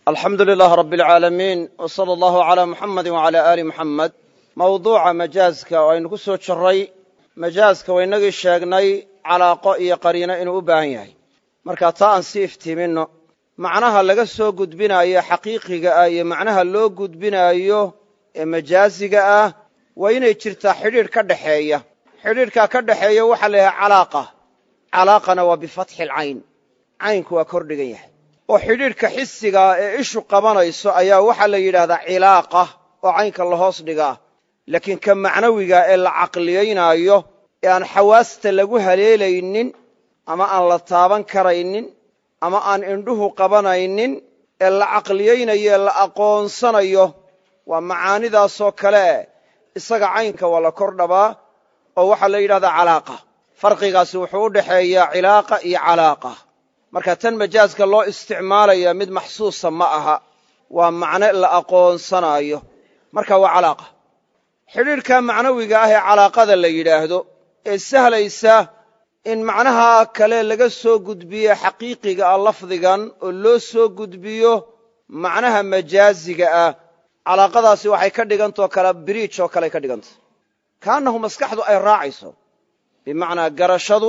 alxamdu lilaah rabbi alcaalamiin w sala allahu calaa muxamedi wacalaa aali muxamed mawduuca majaaska oo aynu ku soo jirray majaaska waynagii sheegnay calaaqo iyo qariino inuu u baahan yahay marka taa aan sii iftiiminno macnaha laga soo gudbinaayo xaqiiqiga ah iyo macnaha loo gudbinaayo ee majaasiga ah waa inay jirtaa xidhiidh ka dhaxeeya xidhiidhkaa ka dhaxeeya waxaa la yidhaha calaaqa calaaqana waa bifatxi alcayn caynku waa kordhigan yahay oo xidhiidhka xisigaa ee ishu qabanayso ayaa waxaa la yidhaahdaa cilaaqa oo caynka la hoos dhigaa laakiin ka macnawiga ee la caqliyaynaayo ee aan xawaasta lagu haleelaynin ama aan la taaban karaynin ama aan indhuhu qabanaynin ee la caqliyaynayo ee la aqoonsanayo waa macaanidaasoo kale isaga caynka waa la kor dhabaa oo waxaa la yidhahdaa calaaqa farqigaasi wuxuu u dhexeeyaa cilaaqa iyo calaaqa marka tan majaaska loo isticmaalaya mid maxsuusa ma aha waa macne la aqoonsanaayo marka waa calaaqa xidhiidhka macnawiga ah ee calaaqada la yidhaahdo ee sahlaysa in macnaha kale laga soo gudbiye xaqiiqiga ah lafdigan oo loo soo gudbiyo macnaha majaaziga ah calaaqadaasi waxay ka dhigantao kale biriij oo kale ka dhigantah kaannahu maskaxdu ay raacayso bimacnaa garashadu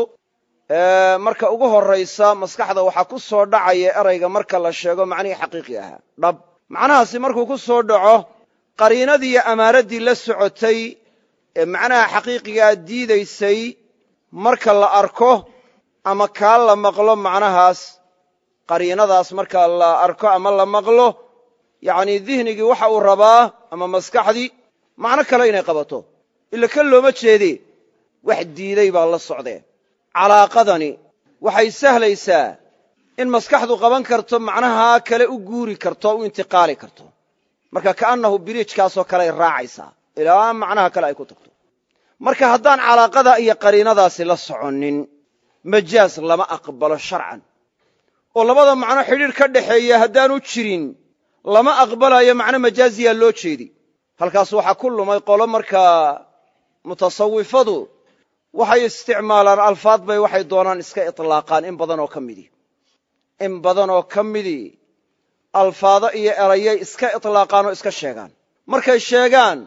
marka ugu horraysa maskaxda waxaa ku soo dhacaya erayga marka la sheego macnihii xaqiiqi ahaa dhab macnahaasi markuu ku soo dhaco qariinadii iyo amaaraddii la socotay ee macnaha xaqiiqigaa diidaysay marka la arko ama kaa la maqlo macnahaas qariinadaas marka la arko ama la maqlo yacnii dihnigii waxa uu rabaa ama maskaxdii macno kale inay qabato ila kan looma jeedee wax diiday baa la socdee calaaqadani waxay sahlaysaa in maskaxdu qaban karto macnaha kale u guuri karto o u intiqaali karto marka ka'annahu biriijkaasoo kaleay raacaysaa ilaa macnaha kale ay ku tagto marka haddaan calaaqada iyo qariinadaasi la soconnin majaas lama aqbalo sharcan oo labada macno xidhiidh ka dhaxeeya haddaanu jirin lama aqbalayo macno majaaziyaa loo jeedi halkaas waxaa ku lumay qolo markaa mutasawifadu waxay isticmaalaan alfaad bay waxay doonaan iska itlaaqaan in badan oo ka midii in badan oo ka midii alfaado iyo erayay iska itlaaqaan oo iska sheegaan markay sheegaan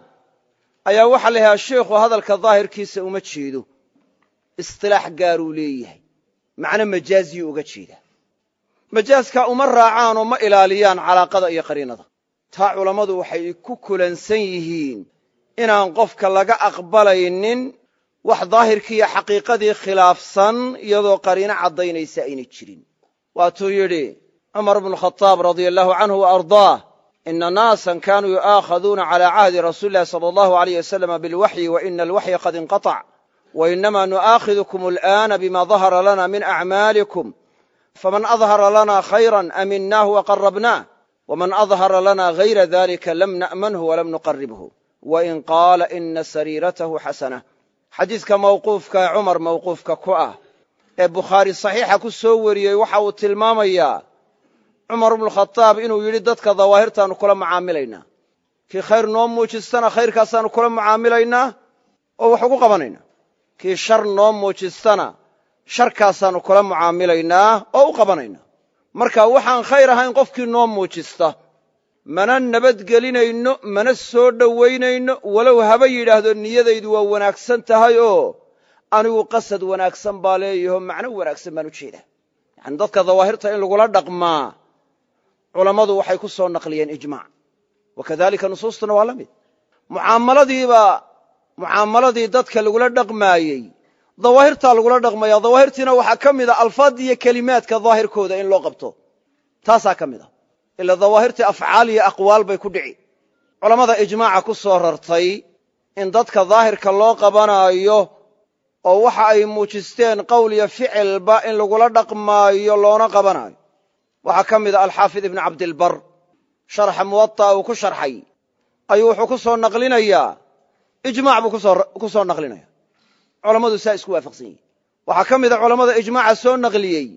ayaa waxaa la yidhaha sheikhu hadalka daahirkiisa uma jeedo istilaax gaaruu leeyahay macno majaaziyuu uga jeedaa majaaskaa uma raacaanoo ma ilaaliyaan calaaqada iyo qariinada taa culammadu waxay ku kulansan yihiin inaan qofka laga aqbalaynin wax daahirkiiyo xaqiiqadii khilaafsan iyadoo qariino caddaynaysa aynay jirin waatuu yidhi cumar bnu khadaab radia allahu canhu wa ardaah ina naasan kaanuu yu'aakhaduuna calaa cahdi rasuuli illahi sala allahu alayh wasalama bilwaxyi wa ina alwaxya qad inqatac wa inama nu'aakhidukum al'aana bima dahara lana min acmaalikum faman adhara lana khayran aminaahu waqarabnaah waman adhara lana hayra dalika lam na'manhu walam nuqaribhu wain qaala ina sariiratahu xasana xadiidka mawquufka ee cumar mawquufka ku ah ee bukhaari saxiixa ku soo wariyey waxa uu tilmaamayaa cumar bnukhadaab inuu yidhi dadka dawaahirtaannu kula mucaamilaynaa kii khayr noo muujistana khayrkaasaannu kula mucaamilaynaa oo wax ugu qabanaynaa kii shar noo muujistana sharkaasaannu kula mucaamilaynaa oo u qabanaynaa marka waxaan khayr ahayn qofkii noo muujista mana nabadgelinayno mana soo dhowaynayno walow haba yidhaahdo niyadaydu waa wanaagsan tahay oo anigu qasad wanaagsan baa leeyaho macno wanaagsan baan u jeedaa yacani dadka dawaahirta in lagula dhaqmaa culammadu waxay ku soo naqliyeen ijmaac wa kadalika nusuustuna waa la mid mucaamaladiiba mucaamaladii dadka lagula dhaqmaayey dawaahirtaa lagula dhaqmaya dawaahirtiina waxaa ka mid a alfaad iyo kelimaadka daahirkooda in loo qabto taasaa ka mid a ila dawaahirtii afcaal iyo aqwaal bay ku dhici culammada ijmaaca ku soo rartay in dadka daahirka loo qabanaayo oo waxa ay muujisteen qowl iyo ficilba in lagula dhaqmaayo loona qabanaayo waxaa ka mid a alxaafid ibnu cabdilbar sharxa muwaطa'a uu ku sharxay ayuu wuxuu ku soo naqlinayaa ijmac buu ku soo naqlinaya culammadu saa isku waafaqsan yihin waxaa ka mida culammada ijmaaca soo naqliyey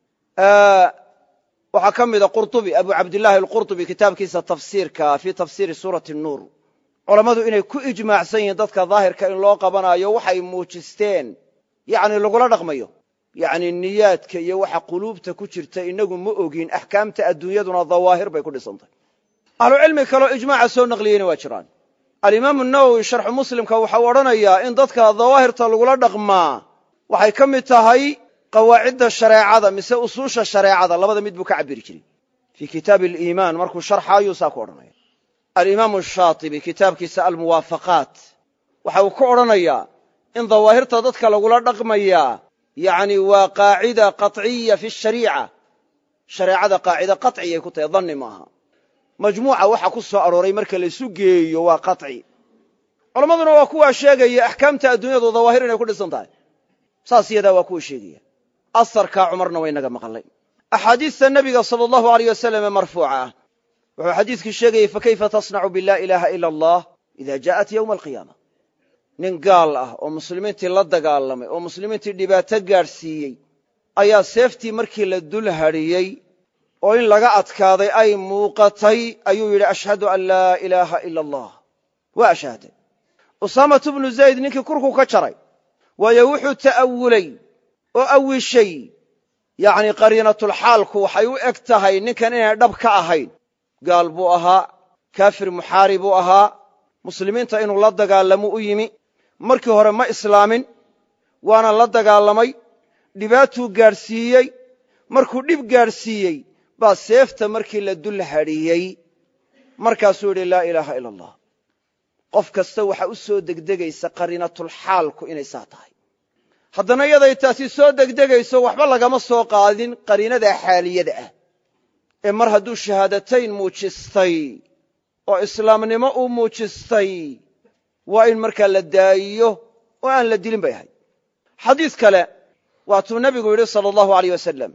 waxaa ka mida qurطubi abu cabdillaahi alqurطubi kitaabkiisa tafsiirka fii tafsiiri suurati nuur culammadu inay ku ijmaacsan yihiin dadka daahirka in loo qabanaayo waxay muujisteen yacni lagula dhaqmayo yacni niyaadka iyo waxa quluubta ku jirta inagu ma ogin axkaamta adduunyaduna dawaahir bay ku dhisantay ahlucilmi kaleo ijmaaca soo naqliyeyna waa jiraan alimaamu nawowi sharxu muslimka waxau odhanayaa in dadka dawaahirta lagula dhaqmaa waxay ka mid tahay qawaacidda shareecada mise usuusha shareecada labada mid buu ka cabiri jiray fii kitaabi aliimaan markuu sharxaayuu saa ku odhanaya alimaamu shaatibi kitaabkiisa almuwaafaqaat waxa uu ka odhanayaa in dawaahirta dadka lagula dhaqmayaa yacni waa qaacida qaطciya fi shariica shareecada qaacida qaطciyay ku tahay danni maaha majmuuca waxa ku soo arooray marka laysu geeyo waa qaطci culammaduna waa kuwaa sheegaya axkaamta adduunyadu dawaahir inay ku dhisan tahay saas iyadaa waa kuwa sheegaya asarkaa cumarna waa inaga maqlay axaadiista nebiga sala allahu aleyh wasalam ee marfuuca ah wuxuu xadiidkii sheegayey fakayfa tasnacu bilaa ilaaha ila allah ida jaءat ywma alqiyaama nin gaal ah oo muslimiintii la dagaalamay oo muslimiintii dhibaato gaadhsiiyey ayaa seeftii markii la dul hadhiyey oo in laga adkaaday ay muuqatay ayuu yidhi ashhadu an laa ilaaha ila allah waa ashahday usaamatu bnu zayd ninkii kurku ka jaray waayo wuxuu ta'awulay oo awishay yacni qariinatulxaalku waxay u eg tahay ninkan inay dhab ka ahayn gaal buu ahaa kaafir muxaari buu ahaa muslimiinta inuu la dagaalamo u yimi markii hore ma islaamin waana la dagaalamay dhibaatuu gaadhsiiyey markuu dhib gaadhsiiyey baa seefta markii la dul hadhiyey markaasuu yidhi laa ilaaha ila allah qof kasta waxaa u soo degdegaysa qariinatulxaalku inay saa tahay haddana yaday taasi soo degdegayso waxba lagama soo qaadin qariinada xaaliyada ah ee mar hadduu shahaadatayn muujistay oo islaamnimo uu muujistay waa in markaa la daayiyo oo aan la dilin bay ahayd xadiis kale waatuu nebigu yidhi sala allahu aleyh wasalam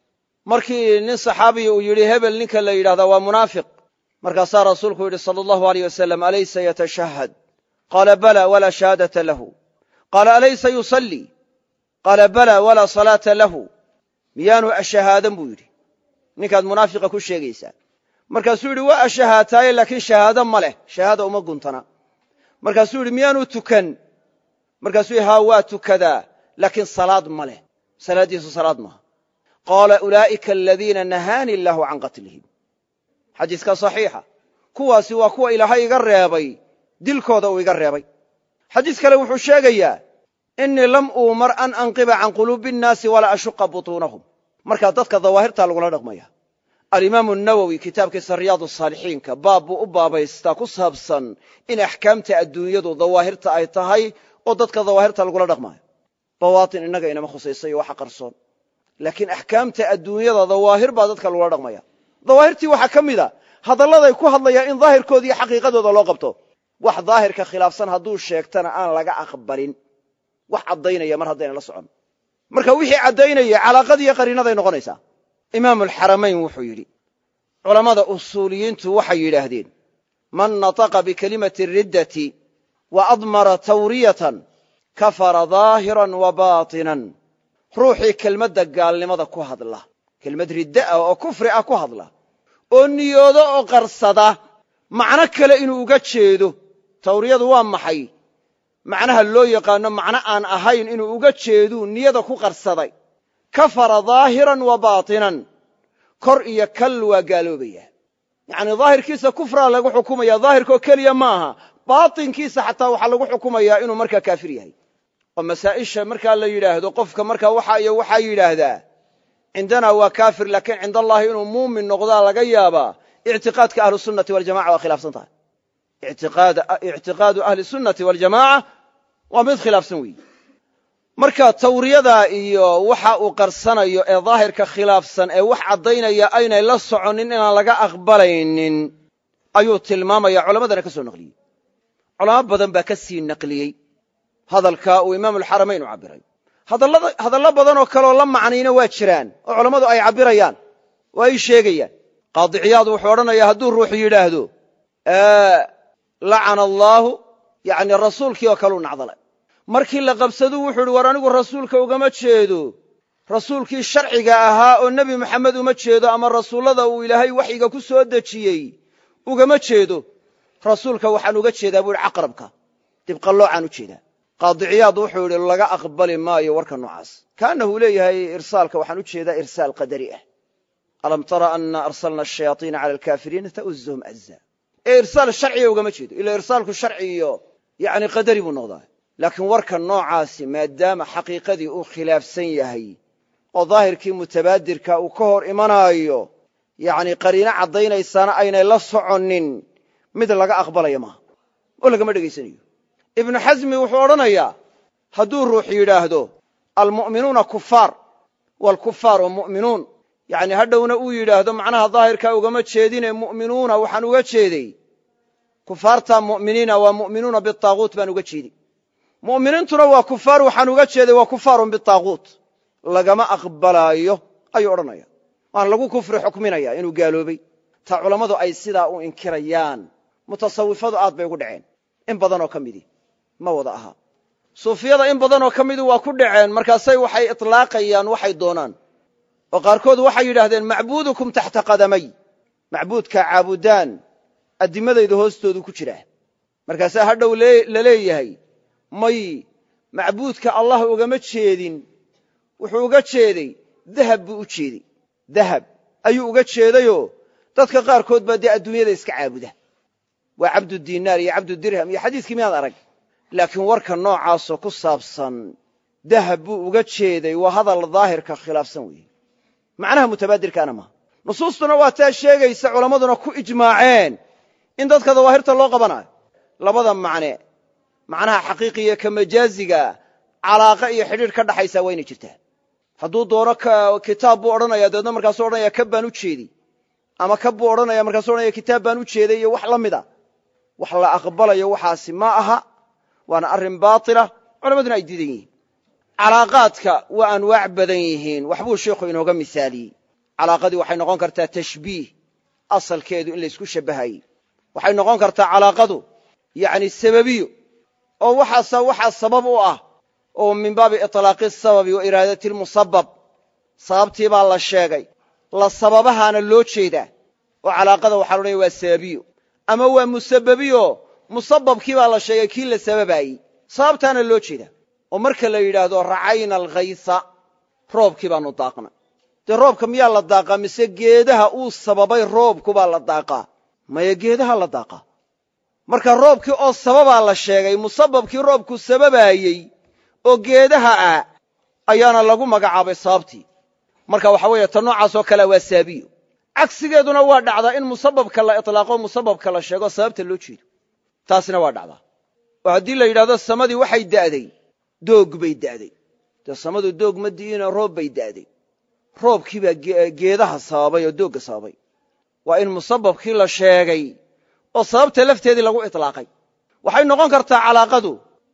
markii nin saxaabiya uu yidhi hebel ninka la yidhahdaa waa munaafiq markaasaa rasuulku yidhi sala allahu aleyh wasalam alaysa yatashahad qaala bala walaa shahaadata lahu qaala alaysa yusallii qaala bala walaa salaata lahu miyaanu ashahaadan buu yidhi ninkaad munaafiqa ku sheegaysaa markaasuu yidhi waa ashahaataaye laakiin shahaado ma leh shahaada uma guntana markaasuu yidhi miyaanu tukan markaasuu yidhi haa waa tukadaa laakiin salaad ma leh salaaddiisu salaad maaha qaala ulaa'ika aladiina nahaani illaahu can qatlihim xadiiska saxiixa kuwaasi waa kuwa ilaahay iga reebay dilkooda uu iga reebay xadiis kale wuxuu sheegayaa innii lam uumar an anqiba can quluubi innaasi walaa ashuqa butuunahum markaa dadka dawaahirtaa lagula dhaqmaya alimaamu nawowi kitaabkiisa riyaadu saalixiinka baab buu u baabaystaa ku saabsan in axkaamta adduunyadu dawaahirta ay tahay oo dadka dawaahirta lagula dhaqmaayo bawaatin innaga inama khusaysa iyo waxa qarsoon laakiin axkaamta adduunyada dawaahir baa dadka lagula dhaqmaya dawaahirtii waxaa ka mid a hadalladay ku hadlayaan in daahirkooda iyo xaqiiqadooda loo qabto wax daahirka khilaafsan hadduu sheegtana aan laga aqbalin wax caddaynaya mar haddayna la socon marka wixii caddaynaya calaaqadiiyo qariinaday noqonaysaa imaamu alxaramayn wuxuu yidhi culammada usuuliyiintu waxay yidhaahdeen man nataqa bikelimati riddati wa admara tawriyatan kafara daahiran wa baatinan ruuxii kelmadda gaalnimada ku hadla kelmad ridda ah oo kufri ah ku hadla oo niyoodo oo qarsada macno kale inuu uga jeedo tawriyadu waa maxay macnaha loo yaqaano macno aan ahayn inuu uga jeeduu niyada ku qarsaday kafara daahiran wa baatinan kor iyo kal waa gaaloobaya yacnii daahirkiisa kufraa lagu xukumaya daahirkoo keliya maaha baatinkiisa xataa waxaa lagu xukumayaa inuu markaa kaafir yahay oo masaa'isha markaa la yidhaahdo qofka markaa waxa iyo waxaa yidhaahdaa cindanaa waa kaafir laakiin cinda allaahi inuu muumin noqdaa laga yaabaa ictiqaadka ahlusunnati waljamaca waa khilaafsan tahay ictiqaadu ahli sunnati waljamaaca waa mid khilaafsan weeyi marka tawriyada iyo waxa uu qarsanayo ee daahirka khilaafsan ee wax caddaynaya aynay la soconin inaan laga aqbalaynin ayuu tilmaamaya culammadana ka soo naqliyey culamo badan baa ka sii naqliyey hadalka uu imaamu alxaramayn u cabbiray hadallo badanoo kaleoo la macnayna waa jiraan oo culammadu ay cabbirayaan oo ay sheegayaan qaadiciyaadu wuxuu odhanayaa hadduu ruuxu yidhaahdo lacana allaahu yani rasuulkii oo kaleu nacdalay markii la qabsaduu wuxuu idhi war anigu rasuulka ugama jeedo rasuulkii sharciga ahaa oo nebi moxamed uma jeedo ama rasuullada uu ilaahay waxyiga ku soo dejiyey ugama jeedo rasuulka waxaan uga jeedaa buu ihi caqrabka dibqalloocaan u jeedaa qaadiciyaad wuxuu yidhi laga aqbali maayo warka noocaas kaanahu leeyahay irsaalka waxaan u jeedaa irsaal qadari ah alam tara ana arsalna ashayaaiina cala alkaafiriina ta'uzuhum azza ee irsaal sharciga ugama jeedo ila irsaalku sharci iyo yani qadari buu noqdaa laakiin warka noocaasi maadaama xaqiiqadii uu khilaafsan yahay oo daahirkii mutabaadirka uu ka hor imanaayo yani qariino caddaynaysaana aynay la soconin mid laga aqbalaya maaha oo lagama dhegaysanayo ibnu xasmi wuxuu odhanayaa hadduu ruux yidhaahdo almu'minuuna kufaar waalkufaaru mu'minuun yani hadhowna uu yidhaahdo macnaha daahirkaa ugama jeedine mu'minuuna waxaan uga jeeday kufaarta mu'miniina waa mu'minuuna bitaaguut baan uga jeeday mu'miniintuna waa kufaar waxaan uga jeeday waa kufaarun bitaaguut lagama aqbalaayo ayuu odhanaya waana lagu kufri xukminaya inuu gaaloobay ta culammadu ay sidaa u inkirayaan mutasawifadu aad bay ugu dhaceen in badanoo ka midii ma wada aha suufiyada in badanoo ka midii waa ku dhaceen markaasay waxay itlaaqayaan waxay doonaan oo qaarkood waxay yidhaahdeen macbuudukum taxta qadamay macbuudkaa caabudaan addimadayda hoostoodu ku jiraa markaasaa hadhow la leeyahay may macbuudka allah ugama jeedin wuxuu uga jeeday dahab buu u jeedey dahab ayuu uga jeedayoo dadka qaarkood baa dee adduunyada iska caabuda waa cabdudiinaar iyo cabdudirham iyo xadiiskii miyaad arag laakiin warka noocaasoo ku saabsan dahab buu uga jeeday waa hadal daahirka khilaafsan weeye macnaha mutabaadirkaana maaha nusuustuna waa taa sheegaysa culammaduna ku ijmaaceen in dadka dawaahirta loo qabanayo labada macne macnaha xaqiiqiya ka majaaziga calaaqa iyo xidhiidh ka dhaxaysaa waa inay jirtaa hadduu doono kitaab buu odhanaya dabeedna markaasuu odhanaya kab baan u jeedi ama kab buu odhanaya markaasuu odhanaya kitaab baan u jeeday iyo wax la mida wax la aqbalayo waxaasi ma aha waana arrin baatila culammaduna ay diidan yihiin calaaqaadka waa anwaac badan yihiin waxbuu sheikhu inooga misaaliyey calaaqadii waxay noqon kartaa tashbiih asalkeedu in laysku shabbahayey waxay noqon kartaa calaaqadu yacni sababiyo oo waxaasa waxaa sabab u ah oo min baabi iطlaaqi asababi wa iraadati lmusabab sababtii baa la sheegay la sababahaana loo jeedaa oo calaaqada waxaa loodhanya waa sababiyo ama waa musababiyo musababkii baa la sheegay kii la sababaayey sababtaana loo jeedaa oo marka la yidhaahdo racayna alkhaysa roobkii baanu daaqnay dee roobka miyaa la daaqaa mise geedaha uu sababay roobku baa la daaqaa maya geedaha la daaqaa marka roobkii oo sababaa la sheegay musababkii roobku sababaayey oo geedaha ah ayaana lagu magacaabay sababtii marka waxa weeye ta noocaasoo kalea waa saabiyo cagsigeeduna waa dhacdaa in musababka la itlaaqo musababka la sheego sababta loo jeedo taasina waa dhacdaa oo haddii la yidhahdo samadii waxay da'day doog bay da'day dee samadu doog ma di'ina roob bay da'day roobkii baa geedaha sababay oo doogga sababay waa in musababkii la sheegay oo sababta lafteedii lagu itlaaqay waxay noqon kartaa calaaqadu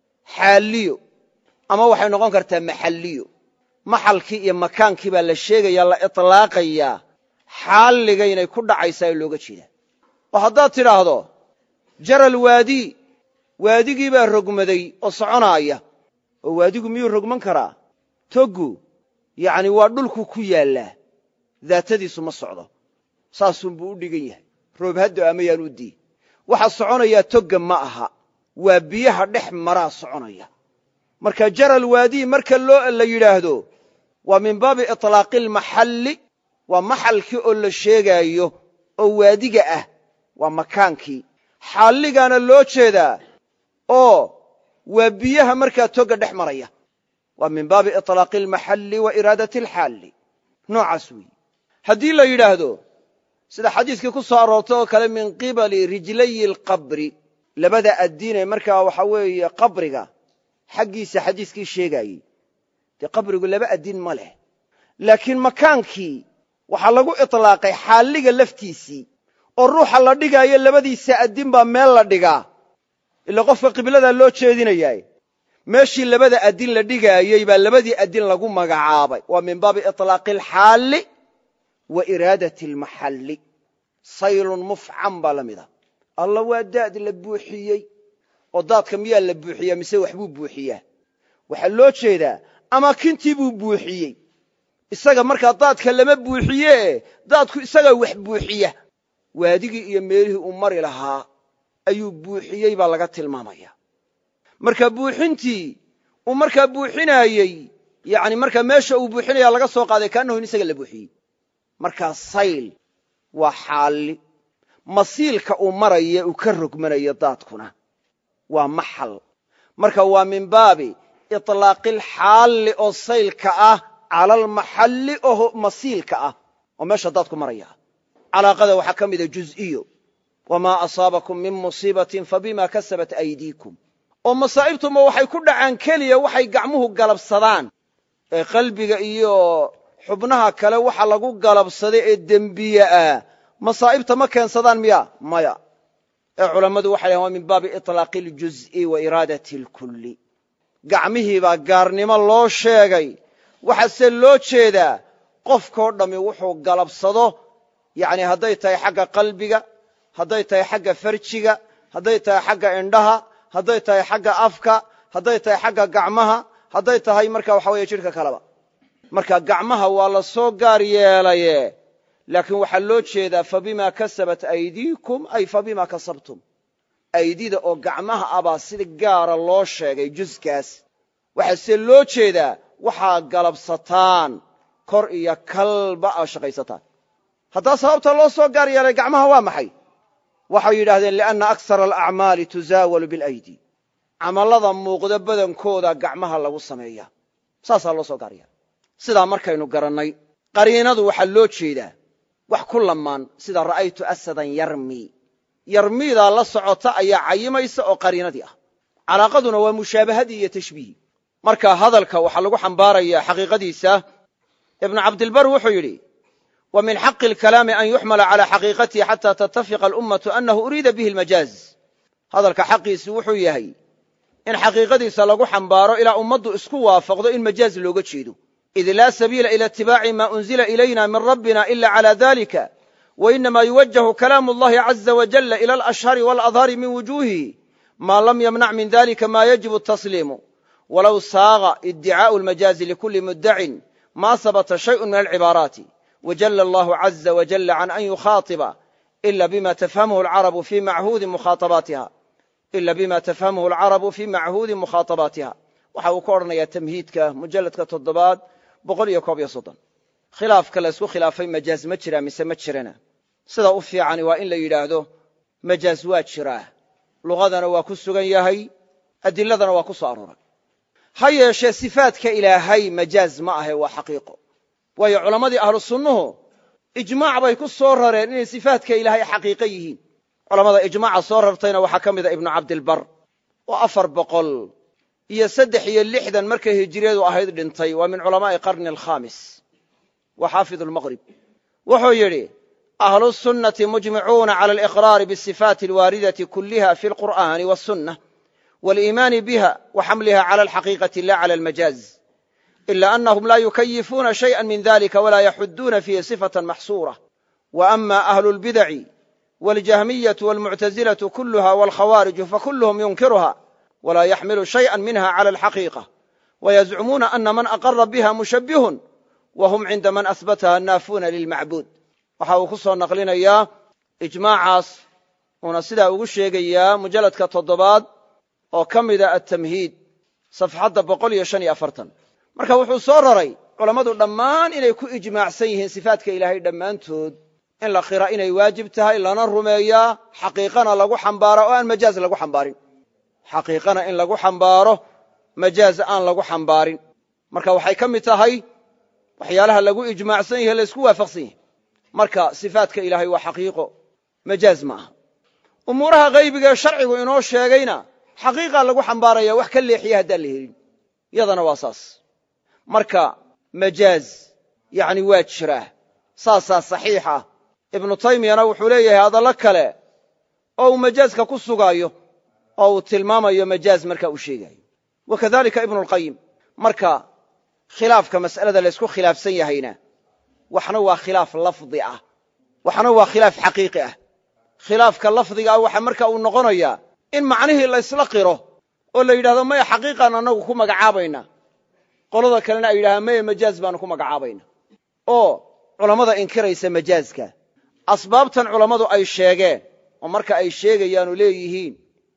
xaaliyo ama waxay noqon kartaa maxalliyo maxalkii iyo makaankii baa la sheegaya la itlaaqayaa xaalliga inay ku dhacaysaa ee looga jeedaa oo haddaad tidhaahdo jaral waadii waadigii baa rogmaday oo soconaaya oo waadigu miyuu rogman karaa toggu yacni waa dhulku ku yaallaa daatadiisu ma socdo saasunbuu u dhigan yahay roob haddo ama yaan u dii waxa soconayaa togga ma aha waa biyaha dhex maraa soconaya marka jaral waadii marka loo la yidhaahdo waa min baabi itlaaqi almaxalli waa maxalkii oo la sheegaayo oo waadiga ah waa makaankii xaalligaana loo jeedaa oo waa biyaha markaa togga dhex maraya waa min baabi iطlaaqi almaxalli wa iraadati alxaalli noocaas weeye haddii la yidhaahdo sida xadiiskii ku soo aroortay oo kale min qibali rijlayi alqabri labada addiinee markaa waxa weeye qabriga xaggiisa xadiiskii sheegaayey dee qabrigu laba addin ma leh laakiin makaankii waxaa lagu iطlaaqay xaalliga laftiisii oo ruuxa la dhigaayo labadiisa addin baa meel la dhigaa ila qofka qibladaa loo jeedinayaa meeshii labada addin la dhigaayey baa labadii addin lagu magacaabay waa min baabi iطlaaqi alxaalli wa iraadati almaxalli saylun mufcan baa la mida alla waa daad la buuxiyey oo daadka miyaa la buuxiyaa mise waxbuu buuxiyaa waxaa loo jeedaa amaakintii buu buuxiyey isaga markaa daadka lama buuxiyee daadku isagaa wax buuxiya waadigii iyo meelihii uu mari lahaa ayuu buuxiyey baa laga tilmaamaya marka buuxintii uu markaa buuxinaayey yani markaa meesha uu buuxinaya laga soo qaaday kaanahu in isaga la buuxiyey markaa sayl waa xaalli masiilka uu maraya uu ka rogmanayo daadkuna waa maxal marka waa min baabi iطlaaqilxaalli oo saylka ah cala almaxalli oo masiilka ah oo meesha daadku maraya calaaqada waxaa ka mida juz'iyo wamaa asaabakum min musiibatin fabima kasabat aydiikum oo masaa'ibtuma waxay ku dhacaan keliya waxay gacmuhu galabsadaan ee qalbiga iyo xubnaha kale waxa lagu galabsaday ee dembiye ah masaa'ibta ma keensadaan miya maya ee culammadu waxay dhahen waa min baabi iطlaaqi اljuz'i wa iraadati اlkulli gacmihiibaa gaarnimo loo sheegay waxaase loo jeedaa qofkoo dhammi wuxuu galabsado yani hadday tahay xagga qalbiga hadday tahay xagga farjiga hadday tahay xagga indhaha hadday tahay xagga afka hadday tahay xagga gacmaha hadday tahay marka waxa weeye jidhka kaleba marka gacmaha waa la soo gaar yeelaye laakiin waxaa loo jeedaa fabima kasabat aydiikum ay fabima kasabtum aydida oo gacmaha abaa sida gaara loo sheegay juskaas waxaase loo jeedaa waxaa galabsataan kor iyo kalba aa shaqaysataan haddaa sababta loo soo gaar yeelay gacmaha waa maxay waxay yidhahdeen lianna aksara alacmaali tuzaawalu bilaydi camallada muuqda badankooda gacmaha lagu sameeya saasaa loo soo gaar yeelay sidaa markaynu garannay qariinadu waxaa loo jeedaa wax ku lamaan sida ra'aytu asadan yarmi yarmiidaa la socota ayaa cayimaysa oo qariinadii ah calaaqaduna waa mushaabahadii iyo tashbiihi marka hadalka waxaa lagu xambaaraya xaqiiqadiisa ibnu cabdilbar wuxuu yidhi wa min xaqi alkalaami an yuxmala cala xaqiiqatihi xata tattafiqa alummatu annahu uriida bihi almajaaz hadalka xaqiisu wuxuu yahay in xaqiiqadiisa lagu xambaaro ilaa ummaddu isku waafaqdo in majaaz looga jeedo id laa sabiila ila itibaaci ma unzila ilayna min rabbina ila cala dalika wainama yuwajahu kalaamu allahi caza wajalla ila alashhari waaladhari min wujuuhihi ma lam yamnac min dalika ma yajibu tasliimu walow saaqa iddicaau lmajaazi likuli muddacin ma habata shayءu min alcibaaraati wajala allahu caza wajalla can an yukhaaiba ila bima tafhamhu alcarabu fi machuudi mukhaabaatiha ila bima tafhamhu alcarabu fi machuudi mukhaatabaatiha waxa uu ka odhanayaa tamhiidka mujalladka toddobaad boqol iyo koob iyo soddon khilaafka laysku khilaafay majaaz ma jiraa mise ma jirana sida u fiicani waa in la yidhaahdo majaaz waa jiraa luqadana waa ku sugan yahay adiladana waa ku soo arooray ha yeeshee sifaadka ilaahay majaaz ma ahe waa xaqiiqo waayo culammadii ahlu sunnuhu ijmaac bay ku soo rareen inay sifaadka ilaahay xaqiiqo yihiin culammada ijmaaca soo rartayna waxaa ka mida ibnu cabdilbar oo afar boqol iyo saddex iyo lixdan markay hijiriyadu ahayd dhintay waa min culamaa'i qarni alkhaamis wa xaafidu lmaqrib wuxuu yidhi ahlu sunnati mujmicuuna cala aliqraari bisifaati alwaaridati kulliha fi alqur'aani wasunna waliimaani biha wa xamliha cala alxaqiiqati la cala almajaaz ila anahum la yukayifuuna shayئa min dalika walaa yaxuduuna fihi sifatan maxsuura wa ama ahlu lbidaci waljahmiyatu walmuctazilatu kuluha walkhawaariju fakuluhum yunkiruha wla yaxmilu shayئa minha clى alxaqiiqة wayزcumuuna ana man aqara biha mushabihun wahum cinda man ahbataha naafuuna lilmacbuud waxa uu ku soo naqlinayaa ijmaacaas uuna sidaa ugu sheegayaa mujalladka toddobaad oo ka mida atamhiid safxadda boqol iyo shan iyo afartan marka wuxuu soo raray culammadu dhammaan inay ku ijmaacsan yihiin sifaadka ilaahay dhammaantood in la qira inay waajib tahay lana rumeeyaa xaqiiqana lagu xambaara oo aan majaaz lagu xambaarin xaqiiqana in lagu xambaaro majaaz aan lagu xambaarin marka waxay ka mid tahay waxyaalaha lagu ijmaacsan yahe laysku waafaqsan yahay marka sifaadka ilaahay waa xaqiiqo majaaz ma aha umuuraha haybigaee sharcigu inoo sheegayna xaqiiqaa lagu xambaaraya wax ka leexiya haddaan la helin yadana waa saas marka majaaz yani waa jiraa saasaa saxiix ah ibnu taymiyana wuxuu leeyahay hadallo kale oo uu majaazka ku sugaayo oo uu tilmaamayo majaaz marka uu sheegayo wa kadalika ibnu lqayim marka khilaafka mas'alada laysku khilaafsan yahayna waxna waa khilaaf lafdi ah waxna waa khilaaf xaqiiqi ah khilaafka lafdiga ah waxa marka uu noqonayaa in macnihii laysla qiro oo la yidhahdo maya xaqiiqaan annagu ku magacaabayna qolada kalena ay yidhahdaan maya majaaz baanu ku magacaabayna oo culammada inkiraysa majaazka asbaabtan culammadu ay sheegeen oo marka ay sheegayaanu leeyihiin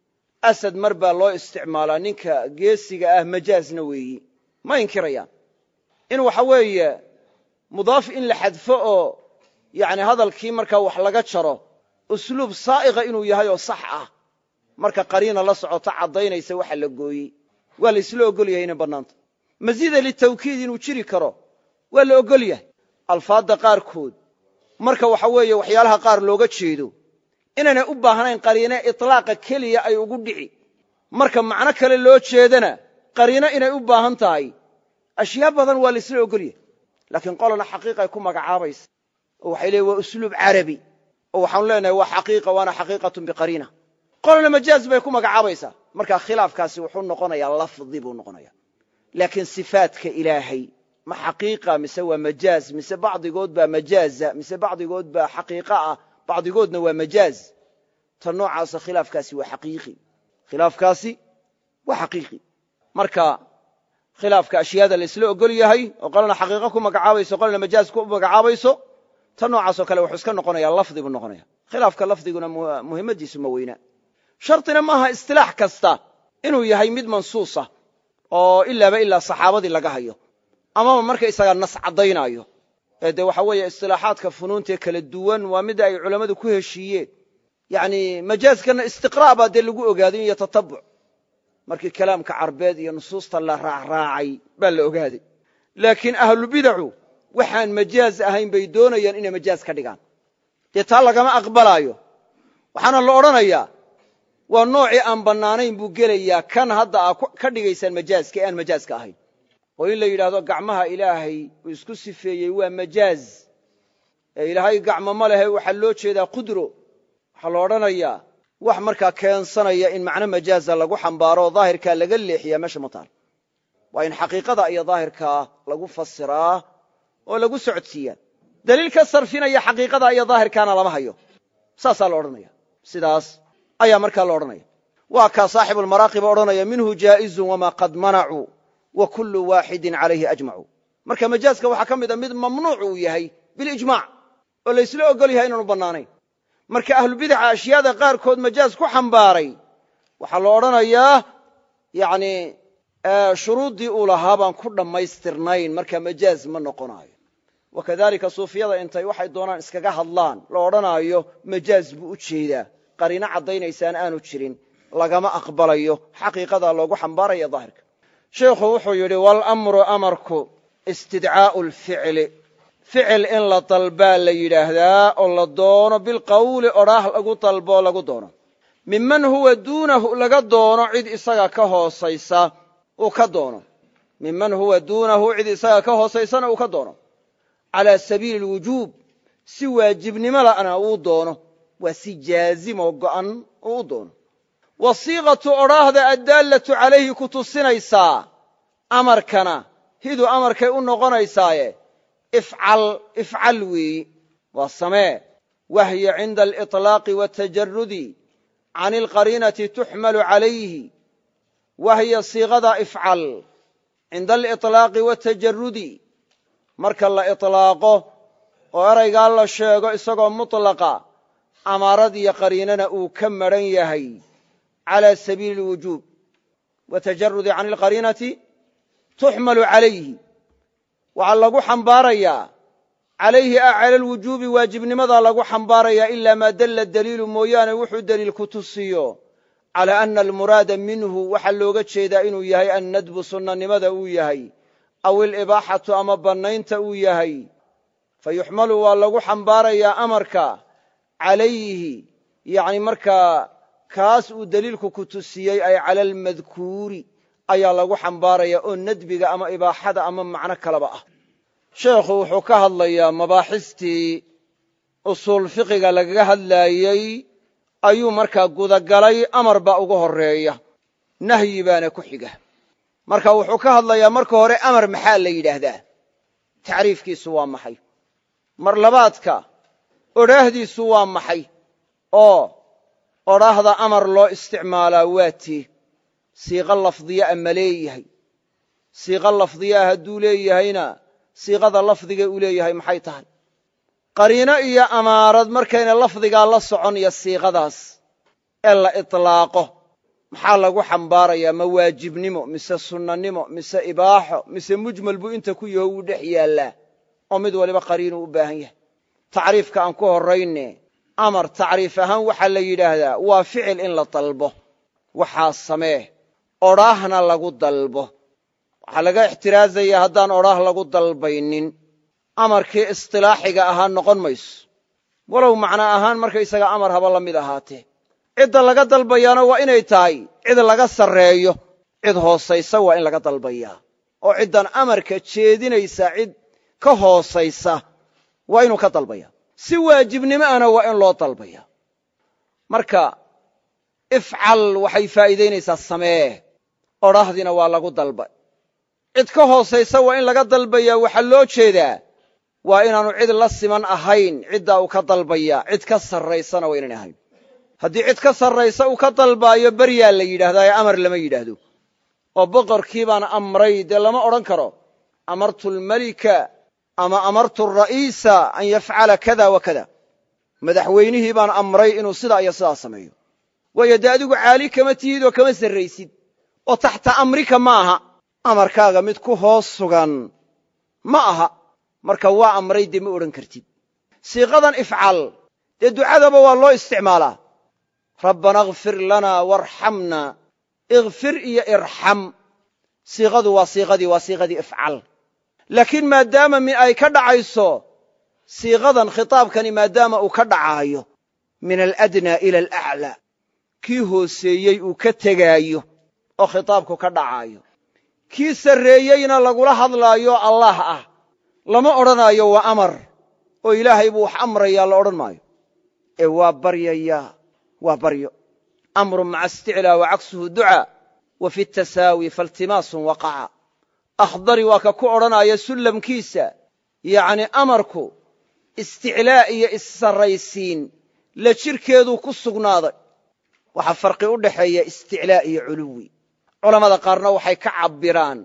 asad mar baa loo isticmaalaa ninka geesiga ah majaazna weeyi ma inkirayaan in waxa weeye mudaaf in la xadfo oo yani hadalkii markaa wax laga jaro usluub saa'iqa inuu yahay oo sax ah marka qariina la socota caddaynaysa waxa la gooyey waa la isla ogol yahay inay bannaanta masiida litawkiid inuu jiri karo waa la ogol yahay alfaadda qaarkood marka waxa weeye waxyaalaha qaar looga jeedo inaynay u baahnayn qariine itlaaqa keliya ay ugu dhici marka macno kale loo jeedana qariino inay u baahan tahay ashyaa badan waa la isla ogol yahay laakiin qolana xaqiiqay ku magacaabaysa oo waxay leeyiin waa usluub carabi oo waxaanu leenahay waa xaqiiqa waana xaqiiqatun biqariina qolana majaaz bay ku magacaabaysaa marka khilaafkaasi wuxuu noqonayaa lafdi buu noqonaya laakiin sifaadka ilaahay ma xaqiiqa mise waa majaaz mise bacdigood baa majaaza mise bacdigood baa xaqiiqa ah bacdigoodna waa majaaz ta noocaasa khilaafkaasi waa xaqiiqi khilaafkaasi waa xaqiiqi marka khilaafka ashyaada la isla ogol yahay oo qolana xaqiiqo ku magacaabayso qolana majaaz ku magacaabayso ta noocaasoo kale wuxuu iska noqonaya lafdi buu noqonaya khilaafka lafdiguna muhimmadiisu ma weyna shardina maaha istilaax kasta inuu yahay mid mansuusa oo ilaaba ilaa saxaabadii laga hayo amaba markaysagaa nas caddaynaayo ee dee waxa weeye istilaaxaadka funuuntae kala duwan waa mida ay culammadu ku heshiiyeen yani majaazkana istiqra' baa dee lagu ogaaday iyo tatabuc markii kalaamka carbeed iyo nusuusta la raacraacay baa la ogaaday laakiin ahlubidacu waxaan majaaz ahayn bay doonayaan inay majaaz ka dhigaan dee taa lagama aqbalaayo waxaana la odhanayaa waa noocii aan bannaanayn buu gelayaa kan hadda aa ka dhigaysaan majaazka ee aan majaazka ahayn oo in la yidhaahdo gacmaha ilaahay uu isku sifeeyey waa majaaz ee ilaahay gacmo ma lehe waxaa loo jeedaa qudro waxaa la odhanayaa wax markaa keensanaya in macno majaaza lagu xambaaro oo daahirkaa laga leexiyaa meesha ma taal waa in xaqiiqada iyo daahirkaa lagu fasiraa oo lagu socodsiiyaa daliil ka sarfinaya xaqiiqada iyo daahirkaana lama hayo saasaa la odhanaya sidaas ayaa markaa la odhanaya waa kaa saaxibulmaraaqiba odhanaya minhu jaa'izun wamaa qad manacuu wa kullu waaxidin calayhi ajmacu marka majaaska waxaa ka mid a mid mamnuuc uu yahay bilijmac oo laysla ogol yahay inaanu bannaanayn marka ahlubidaca ashyaada qaarkood majaaz ku xambaaray waxaa la odhanayaa yani shuruuddii uu lahaa baan ku dhammaystirnayn marka majaaz ma noqonaayo wakadalika suufiyada intay waxay doonaan iskaga hadlaan la odhanaayo majaaz buu u jeedaa qariino caddaynaysaana aanu jirin lagama aqbalayo xaqiiqadaa loogu xambaaraya daahirka sheikhu wuxuu yidhi walamru amarku istidcaa'u lficli ficil in la dalbaa la yidhaahdaa oo la doono bilqawli odhaah lagu dalboo lagu doono minman huwa duunahu laga doono cid isaga ka hoosaysa uu ka doono minman huwa duunahu cid isaga ka hoosaysana uu ka doono calaa sabiili lwujuub si waajibnimo la'na uu doono waa si jaazimoo go'an uu u doono wasiiqatu odhaahda addaallatu calayhi ku tusinaysaa amarkana hidu amarkay u noqonaysaaye ifcal ifcal weeyi waa samee wahya cinda aliطlaaqi watajarudi can alqariinati tuxmalu calayhi wahya siiqada ifcal cinda aliطlaaqi watajarudi marka la iطlaaqo oo eraygaa la sheego isagoo mutlaqa amaarad iyo qariinana uu ka madran yahay calى sabiili اlwujuub watajarudi can alqariinati tuxmalu calayhi waxaa lagu xambaarayaa calayhi a cala alwujuubi waajibnimadaa lagu xambaarayaa ilaa maa dalla daliilu mooyaane wuxuu deliil ku tusiyo calaa ana almuraada minhu waxaa looga jeedaa inuu yahay annadbu sunnanimada uu yahay aw ilibaaxatu ama bannaynta uu yahay fayuxmalu waa lagu xambaarayaa amarka calayhi yani markaa kaas uu deliilku ku tusiyey ay cala almadkuuri ayaa lagu xambaaraya oo nadbiga ama ibaaxada ama macno kaleba ah sheekhu wuxuu ka hadlayaa mabaaxistii usuul fiqiga lagaga hadlaayey ayuu markaa gudagalay amar baa ugu horeeya nahyi baana ku xiga marka wuxuu ka hadlayaa marka hore amar maxaa la yidhaahdaa tacriifkiisu waa maxay mar labaadka odhaahdiisu waa maxay oo odhaahda amar loo isticmaalaa waa tii siiqo lafdiya a ma leeyahay siiqo lafdiyaa hadduu leeyahayna siiqada lafdiga uu leeyahay maxay tahay qariino iyo amaarad markayna lafdigaa la socon iyo siiqadaas ee la itlaaqo maxaa lagu xambaarayaa ma waajibnimo mise sunnanimo mise ibaaxo mise mujmal buu inta ku yaho wuu dhex yaallaa oo mid waliba qariinuu u baahan yahay tacriifka aan ku horrayne amar tacriif ahaan waxaa la yidhaahdaa waa ficil in la dalbo waxaa samee odhaahna lagu dalbo waxaa laga ixtiraazayaa haddaan odhaah lagu dalbaynin amarkii istilaaxiga ahaa noqon mayso walow macno ahaan markaysaga amar haba la mid ahaatee cidda laga dalbayaana waa inay tahay cid laga sarreeyo cid hoosaysa waa in laga dalbayaa oo ciddan amarka jeedinaysa cid ka hoosaysa waa inuu ka dalbaya si waajibnimo ana waa in loo dalbaya marka ifcal waxay faa'iidaynaysaa samee odhaahdiina waa lagu dalbay cid ka hoosaysa waa in laga dalbayaa waxaa loo jeedaa waa inaanu cid la siman ahayn ciddaa uu ka dalbaya cid ka sarraysana waa inaan ahayn haddii cid ka sarraysa uu ka dalbaayo beryaa la yidhahdaa ee amar lama yidhaahdo oo boqorkii baan amray dee lama odhan karo amartu almelika ama amartu ara'iisa an yafcala kada wa kada madaxweynihii baan amray inuu sidaa iyo sidaa sameeyo waayo dee adigu caali kama tihid oo kama sarraysid oo taxta amrika ma aha amarkaaga mid ku hoos sugan ma aha marka waa amray dee ma odhan kartid siiqadan ifcal dee ducadaba waa loo isticmaalaa rabbana akfir lanaa waarxamna ikfir iyo irxam siiqadu waa siiqadii waa siiqadii ifcal laakiin maadaama min ay ka dhacayso siiqadan khitaabkani maadaama uu ka dhacaayo min aladnaa ila alaclaa kii hooseeyey uu ka tegaayo oo khitaabku ka dhacaayo kii sarreeyeyna lagula hadlaayo allaah ah lama odhanaayo waa amar oo ilaahay buu wax amrayaa la odhan maayo ee waa baryayaa waa baryo amrun maca isticlaa wa cagsuhu ducaa wa fi tasaawi faltimaasun waqaca akhdari waa ka ku odhanaya sullamkiisa yacni amarku isticlaa iyo issarraysiin la jirhkeeduu ku sugnaaday waxaa farqi u dhaxeeya isticlaa iyo culuwi culammada qaarna waxay ka cabbiraan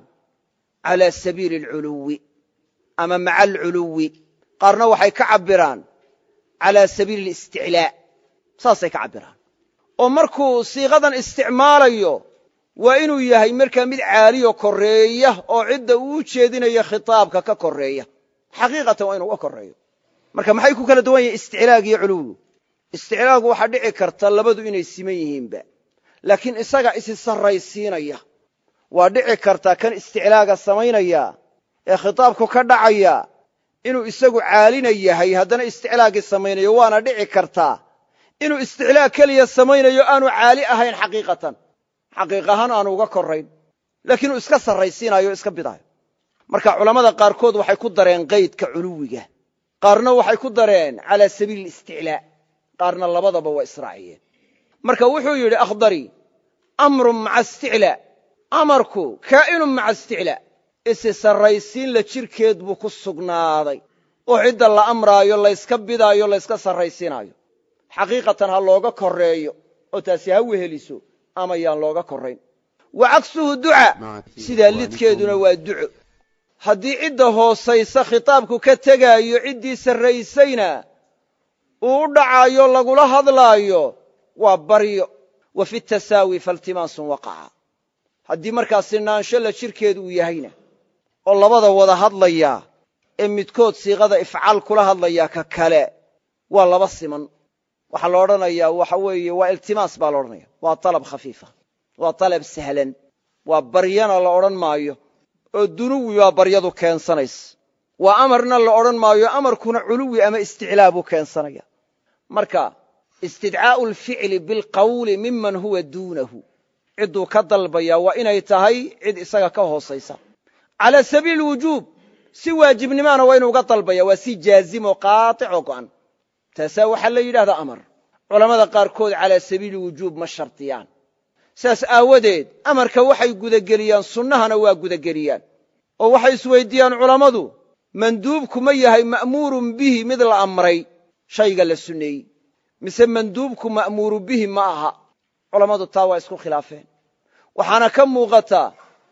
calaa sabiili alculuwi ama maca alculuwi qaarna waxay ka cabbiraan calaa sabiili alisticlaa saasay ka cabbiraan oo markuu siiqadan isticmaalayo waa inuu yahay markaa mid caaliyo korreeya oo cidda uu u jeedinayo khitaabka ka korreeya xaqiiqatan waa inu uga korreeyo marka maxay ku kala duwan yihin isticlaag iyo culuwigu isticlaagu waxaa dhici karta labadu inay siman yihiinba laakiin isaga isi sarraysiinaya waa dhici karta kan isticlaaga samaynaya ee khitaabku ka dhacaya inuu isagu caalina yahay haddana isticlaagii samaynayo waana dhici kartaa inuu isticlaag keliya samaynayo aanu caali ahayn xaqiiqatan xaqiiq ahaan aanu uga korrayn laakiin uu iska sarraysiinayo o iska bidaayo marka culammada qaarkood waxay ku dareen qaydka culuwiga qaarna waxay ku dareen calaa sabiili isticlaa qaarna labadaba waa israaciyeen marka wuxuu yidhi akhdari amrun maca isticlaa amarku kaa'inun maca isticlaa isi sarraysiin la jirhkeed buu ku sugnaaday oo cidda la amraayo layska bidaayo layska sarraysiinaayo xaqiiqatan ha looga korreeyo oo taasi ha weheliso ama yaan looga korrayn wa cagsuhu duca sidaa lidkeeduna waa duco haddii cidda hoosaysa khitaabku ka tegaayo ciddii sarraysayna uu u dhacaayo lagula hadlaayo waa baryo wa fi tasaawi faltimaasun waqaca haddii markaa sinaansho la jirhkeedu uu yahayna oo labada wada hadlayaa ee midkood siiqada ifcal kula hadlayaa ka kale waa laba siman waxaa la odhanayaa waxa weeye waa iltimaas baa la odhanaya waa dalab khafiifa waa dalab sahlan waa baryana la odhan maayo oo dunuwi baa baryadu keensanaysa waa amarna la odhan maayo amarkuna culuwi ama isticlaa buu keensanaya marka istidcaa'u alficli bilqawli miman huwa duunahu cidduu ka dalbaya waa inay tahay cid isaga ka hoosaysa calaa sabiili wujuub si waajibnimaana waa inuu uga dalbaya waa si jaazimo qaaطicoo go'an taasaa waxaa la yidhahdaa amar culammada qaarkood calaa sabiili wujuub ma shardiyaan saas aawadeed amarka waxay gudageliyaan sunnahana waa gudageliyaan oo waxay isweyddiiyaan culammadu manduubku ma yahay ma'muurun bihi mid la amray shayga la sunneeyey mise manduubku ma'muuru bihi ma aha culammadu taa waa isku khilaafeen waxaana ka muuqataa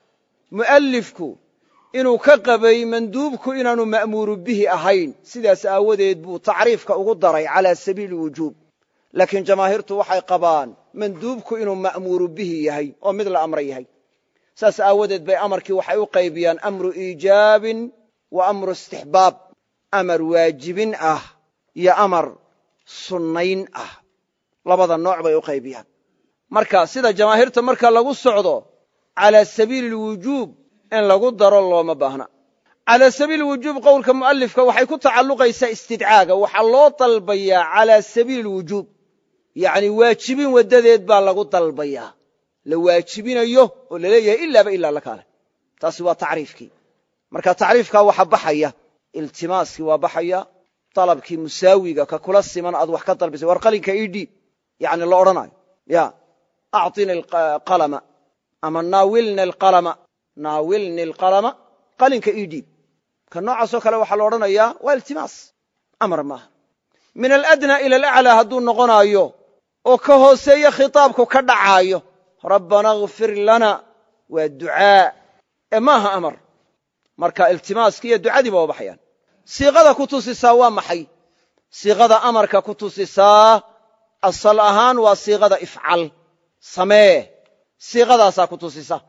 mu'allifku inuu ka qabay manduubku inaanu ma'muuru bihi ahayn sidaas aawadeed buu tacriifka ugu daray calaa sabiili wujuub laakiin jamaahiirtu waxay qabaan manduubku inuu ma'muuru bihi yahay oo mid la amra yahay saas aawadeed bay amarkii waxay u qaybiyaan amru iijaabin wa amru istixbaab amar waajibin ah iyo amar sunnayn ah labada nooc bay u qaybiyaan marka sida jamaahiirta marka lagu socdo calaa sabiili lwujuub in lagu daro looma baahna calaa sabiili wujuub qowlka mu'alifka waxay ku tacalluqaysaa istidcaaga waxaa loo dalbayaa calaa sabiili lwujuub yacni waajibin waddadeed baa lagu dalbayaa la waajibinayo oo la leeyahay ilaaba ilaa la kaale taasi waa tacriifkii marka tacriifkaa waxa baxaya iltimaaskii waa baxaya dalabkii musaawiga ka kula siman aad wax ka dalbaysay war qalinka ii dhiib yani la odhanayo ya acطini qalama ama naawilni alqalama naawilni alqalama qalinka ii dhiib ka noocaasoo kale waxaa la odhanayaa waa iltimaas amar maaha min aladna ila alaclaa hadduu noqonaayo oo ka hooseeyo khitaabku ka dhacaayo rabbana kfir lana waa ducaa ee maaha amar marka iltimaaskii iyo ducadiiba waa baxayaan siiqada ku tusisaa waa maxay siiqada amarka ku tusisaa asal ahaan waa siiqada ifcal samee siiqadaasaa ku tusisa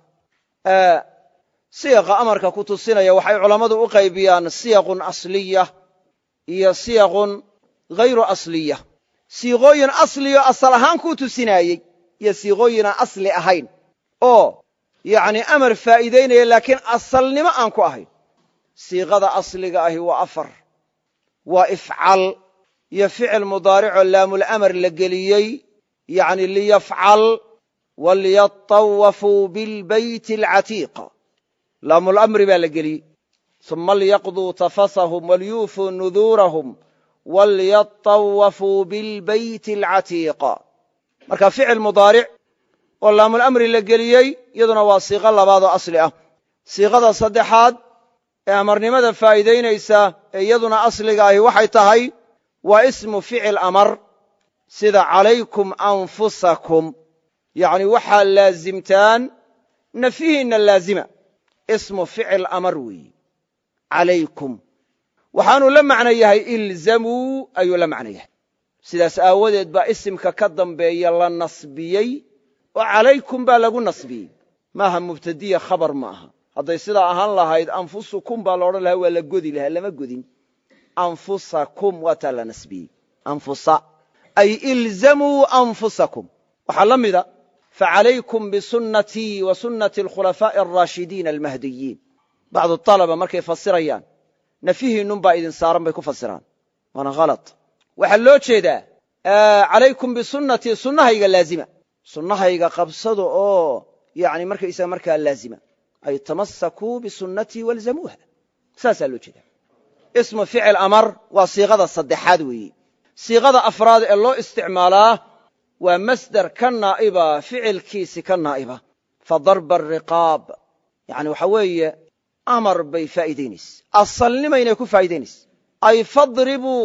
siiqa amarka ku tusinaya waxay culammadu u qaybiyaan siyaqun asliya iyo siyaqun hayru asliya siiqooyin asliyo asal ahaan kuu tusinaayey iyo siiqooyinaan asli ahayn oo yacni amar faa'iidaynaya laakiin asalnimo aan ku ahayn siiqada asliga ahi waa afar waa ifcal iyo ficil mudaaricoo laamulamar la geliyey yacni liyafcal waliyatawafuu bilbayti alcatiiq laamulamri baa la geliyey uma liyaqduu tafasahum waliyuufuu nuduurahum walyatawafuu bilbayti alcatiiq marka ficil mudaaric oo laamulamri la geliyey iyaduna waa siiqo labaad oo asli ah siiqada saddexaad ee amarnimada faa'iidaynaysa ee iyaduna asliga ahi waxay tahay waa ismu ficil amar sida calaykum anfusakum yacni waxaa laazimtaan nafyihiinna laazima ismu ficil amar weeyi calaykum waxaanuu la macno yahay ilzamuu ayuu la macno yahay sidaas aawadeed baa isimka ka dambeeya la nasbiyey oo calaykum baa lagu nasbiyey maaha mubtadiya khabar ma aha hadday sidaa ahaan lahayd anfusukum baa laodhan lahaa waa la godi lahaa lama godin anfusakum waa taa la nasbiyey anfusa ay ilzamuu anfusakum waxaa la mida facalaykum bisunnatii wa sunnati alkhulafaa'i alraashidiina almahdiyiin bacdu alaba markay fasirayaan nafyihiinnun baa idin saaran bay ku fasiraan waana halad waxaa loo jeedaa calaykum bisunnatii sunnahayga laazima sunnahayga qabsada oo yani markaysaga markaa laazima ay tamasakuu bisunnatii walzamuuha saasaa loo jeeda ismu ficil amar waa siiqada saddexaad weeyi siiqada afraad ee loo isticmaalaa waa masder ka naa'iba ficilkiisi ka naa'iba fa darba ariqaab yani waxa weeye amar bay faa'iidaynayse asalnimaynay ku faa'idaynayse ay fadribuu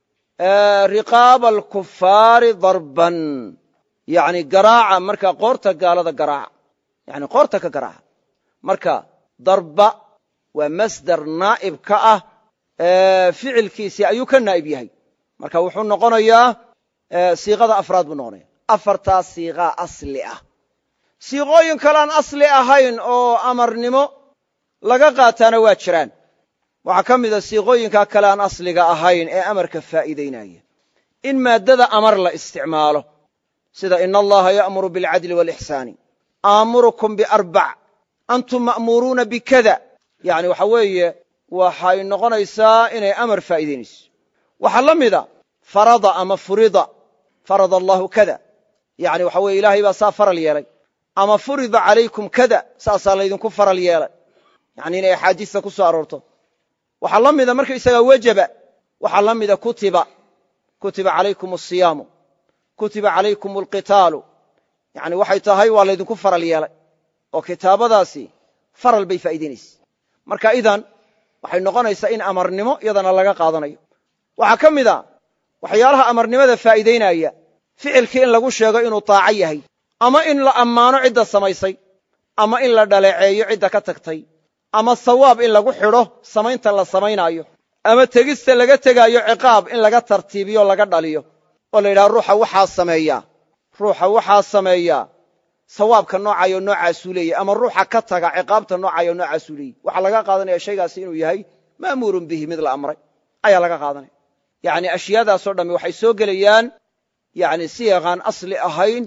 riqaaba alkufaari darban yani garaaca markaa qoorta gaalada garaaca yani qoorta ka garaaca marka darba waa masder naa'ib ka ah ficilkiisii ayuu ka naa'ib yahay marka wuxuu noqonayaa siiqada afraad buu noqonaya afartaa siiqaa asli ah siiqooyin kaleaan asli ahayn oo amarnimo laga qaataana waa jiraan waxaa ka mida siiqooyinkaa kale aan asliga ahayn ee amarka faa'iidaynaya in maaddada amar la isticmaalo sida ina allaha ya'muru bilcadli waalixsaani aamurukum biarbac antum ma'muuruuna bikada yani waxa weeye waxay noqonaysaa inay amar faa'iidaynayso waxaa la mida farada ama furida farada allahu kada yani waxa weye ilaahay baa saa faral yeelay ama furida calaykum kada saasaa laydinku faral yeelay yani inay axaadiista ku soo aroorto waxaa la mida markaysagaa wajaba waxaa la mida kutiba kutiba calaykum asiyaamu kutiba calaykum alqitaalu yani waxay tahay waa laydinku faral yeelay oo kitaabadaasi faral bay faa'iidaynaysa marka idan waxay noqonaysaa in amarnimo iyadana laga qaadanayo waxaa ka mid a waxyaalaha amarnimada faa'iidaynaya ficilkii in lagu sheego inuu taaco yahay ama in la ammaano cidda samaysay ama in la dhaleeceeyo cidda ka tagtay ama sawaab in lagu xidho samaynta la samaynaayo ama tegista laga tegaayo ciqaab in laga tartiibiyo laga dhaliyo oo la yidhaha ruuxa waxaa sameeya ruuxa waxaa sameeya sawaabka noocayo noocaasuu leeyahy ama ruuxa ka taga ciqaabta noocayo noocaasuu leeyahy waxaa laga qaadanaya shaygaasi inuu yahay ma'muurun bihi mid la amray ayaa laga qaadanaya yacni ashyaadaasoo dhammi waxay soo gelayaan yacni siyaqaan asli ahayn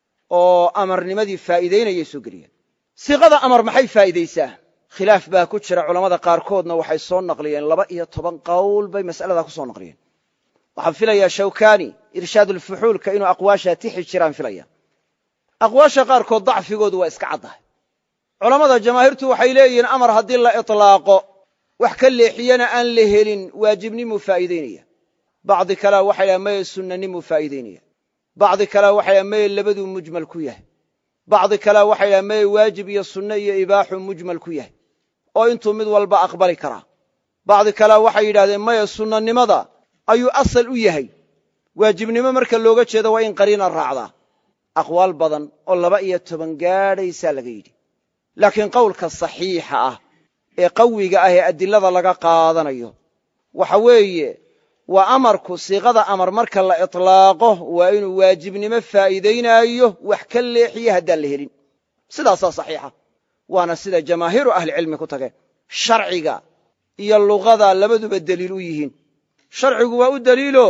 oo amarnimadii faa'iidaynayay soo gelayaan siiqada amar maxay faa'iidaysaa khilaaf baa ku jira culammada qaarkoodna waxay soo naqliyeen laba iyo toban qowl bay mas'aladaa ku soo naqliyeen waxaan filayaa shawkani irshaadulfuxuulka inuu aqwaashaa tixi jiraan filaya aqwaasha qaarkood dacfigoodu waa iska caddahay culammada jamaahiirtu waxay leeyihiin amar haddii la itlaaqo wax ka leexiyana aan la helin waajibnimuu faa'iidaynaya bacdi kalea waxay dhaha maye sunnanimuu faa'iidaynaya bacdi kalea waxay dhaha maye labaduu mujmal ku yahay bacdi kalea waxay dhaha maye waajib iyo sunne iyo ibaaxuu mujmal ku yahay oo intuu mid walba aqbali karaa bacdi kalea waxay yidhahdeen maye sunnanimada ayuu asal u yahay waajibnimo marka looga jeedo waa in qariina raacdaa aqwaal badan oo laba iyo toban gaadhaysaa laga yidhi laakiin qowlka saxiixa ah ee qawiga ah ee adilada laga qaadanayo waxa weeye waa amarku siiqada amar marka la itlaaqo waa inuu waajibnimo faa'iidaynaayo wax ka leexiye haddaan la helin sidaasaa saxiixa waana sida jamaahiiru ahlicilmi ku tageen sharciga iyo luqada labaduba deliil u yihiin sharcigu waa u deliilo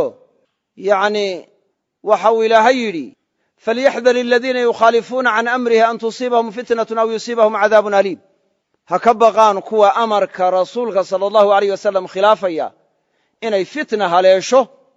yacni waxa uu ilaahay yidhi falyaxdar aladiina yukhaalifuuna can amrihi an tusiibahum fitnatun aw yusiibahum cadaabun aliim ha ka baqaan kuwa amarka rasuulka sala allahu aleyh wasalam khilaafaya inay fitna haleesho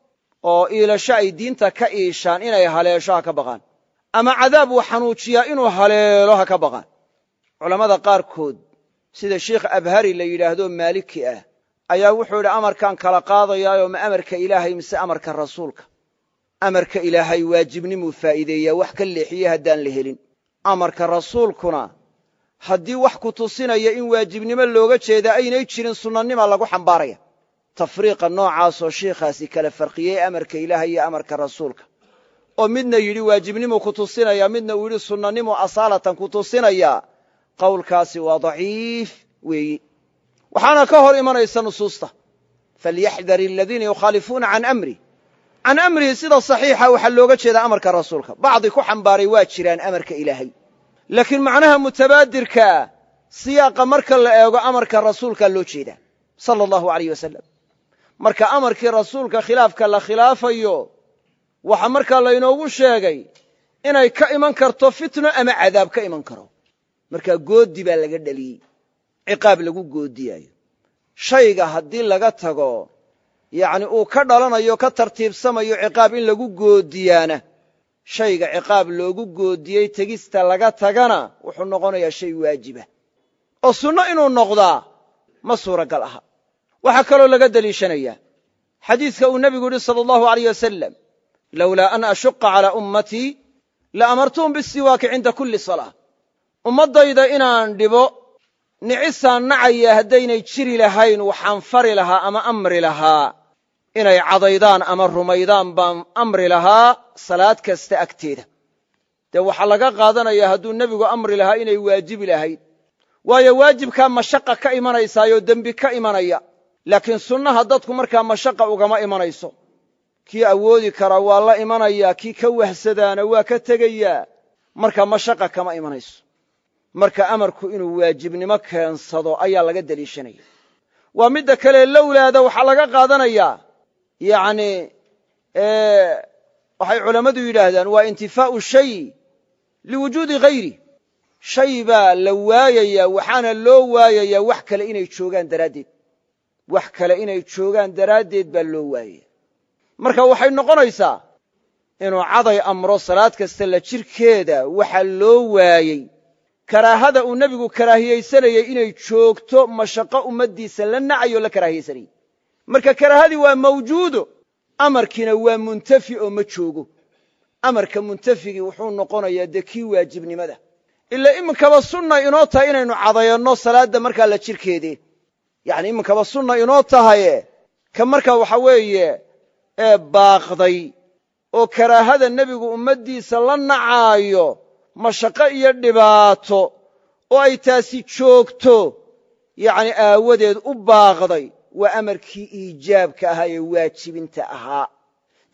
oo iilasho ay diinta ka iishaan inay haleesho ha ka baqaan ama cadaab uu xanuujiyaa inuu haleelo ha ka baqaan culammada qaarkood sida sheikh abhari la yidhaahdo maaliki ah ayaa wuxuu yidhi amarkaan kala qaadayaayo ma amarka ilaahay mise amarka rasuulka amarka ilaahay waajibnimuu faa'iideeyaa wax ka leexiye haddaan la helin amarka rasuulkuna haddii wax ku tusinaya in waajibnimo looga jeeda aynay jirin sunnanima lagu xambaaraya tafriiqa noocaasoo shiikhaasi kala farqiyey amarka ilaahay iyo amarka rasuulka oo midna yidhi waajibnimu ku tusinaya midna uu yidhi sunnanimu asaalatan ku tusinaya qowlkaasi waa daciif weeyi waxaana ka hor imanaysa nusuusta falyaxdar aladiina yukhaalifuuna can amri can amrihi sida saxiixa waxaa looga jeedaa amarka rasuulka bacdi ku xambaaray waa jiraan amarka ilaahay laakiin macnaha mutabaadirkaa siyaaqa marka la eego amarka rasuulkaa loo jeedaa sala allahu aleyh wasalam marka amarkii rasuulka khilaafka la khilaafayo waxaa markaa laynoogu sheegay inay ka iman karto fitno ama cadaab ka iman karo markaa goodi baa laga dheliyey ciqaab lagu goodiyaayo shayga haddii laga tago yacni uu ka dhalanayo ka tartiibsamayo ciqaab in lagu goodiyaana shayga ciqaab loogu goodiyey tegista laga tagana wuxuu noqonayaa shay waajiba oo sunno inuu noqdaa ma suuragal aha waxaa kaloo laga deliishanayaa xadiiska uu nebigu yidhi sala allahu aleyh wasalam lowlaa an ashuqa calaa ummatii la amartuhum bisiwaaki cinda kulli salaa ummaddayda inaan dhibo nicisaan nacaya haddaynay jiri lahayn waxaan fari lahaa ama amri lahaa inay cadaydaan ama rumaydaan baan amri lahaa salaad kasta agteeda dee waxaa laga qaadanayaa hadduu nebigu amri lahaa inay waajibi lahayd waayo waajibkaa mashaqa ka imanaysaayoo dembi ka imanaya laakiin sunnaha dadku markaa mashaqa ugama imanayso kii awoodi kara waa la imanayaa kii ka wahsadaana waa ka tegayaa marka mashaqa kama imanayso marka amarku inuu waajibnimo keensado ayaa laga deliishanaya waa midda kale lowlaada waxaa laga qaadanayaa yacni waxay culammadu yidhaahdaan waa intifaa'u shay liwujuudi hayri shay baa la waayayaa waxaana loo waayayaa wax kale inay joogaan daraaddeed wax kale inay joogaan daraaddeed baa loo waayaya marka waxay noqonaysaa inuu caday amro salaad kasta la jirkeeda waxa loo waayey karaahada uu nebigu karaahiyaysanayey inay joogto mashaqo ummaddiisa la nacayo la karaahiyaysanayey marka karaahadii waa mawjuudo amarkiina waa muntafi oo ma joogo amarka muntafigii wuxuu noqonayaa dee kii waajibnimada ila iminkaba sunna inoo tahay inaynu cadayanno salaadda markaa la jirkeede yacni iminkaba sunna inoo tahaye ka markaa waxa weeye ee baaqday oo karaahada nebigu ummaddiisa la nacaayo mashaqo iyo dhibaato oo ay taasi joogto yacni aawadeed u baaqday waa amarkii iijaabka ahaa ee waajibinta ahaa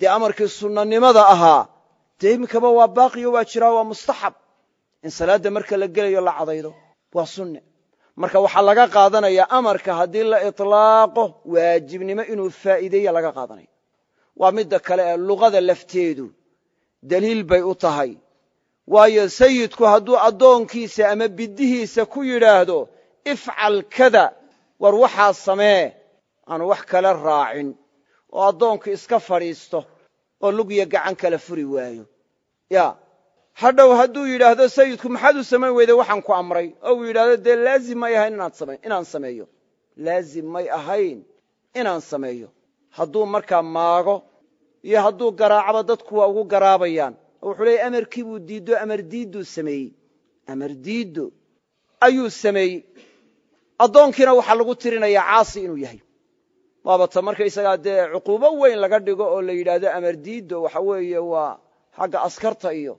dee amarkii sunnanimada ahaa dee iminkaba waa baaqiyo waa jiraa waa mustaxab in salaadda marka la gelayo la cadaydo waa sunne marka waxaa laga qaadanayaa amarka haddii la itlaaqo waajibnimo inuu faa'iideeya laga qaadanaya waa midda kale ee luqada lafteedu daliil bay u tahay waayo sayidku hadduu addoonkiisa ama biddihiisa ku yidhaahdo ifcal kada war waxaa samee aanu wax kale raacin oo addoonku iska fadhiisto oo lugya gacan kala furi waayo ya hadhow hadduu yidhaahdo sayidku maxaad u samayn weyday waxaan ku amray oo uu yidhahdo dee laazim may ahayn inaan sameeyo laazim may ahayn inaan sameeyo hadduu markaa maago iyo hadduu garaacaba dadku waa ugu garaabayaan oo wuxuu leeyay amarkii buu diiddo amar diidduu sameeyey amar diiddo ayuu sameeyey addoonkiina waxaa lagu tirinayaa caasi inuu yahay waabata markaysagaa dee cuquubo weyn laga dhigo oo la yidhaahdo amar diiddo waxa weeye waa xagga askarta iyo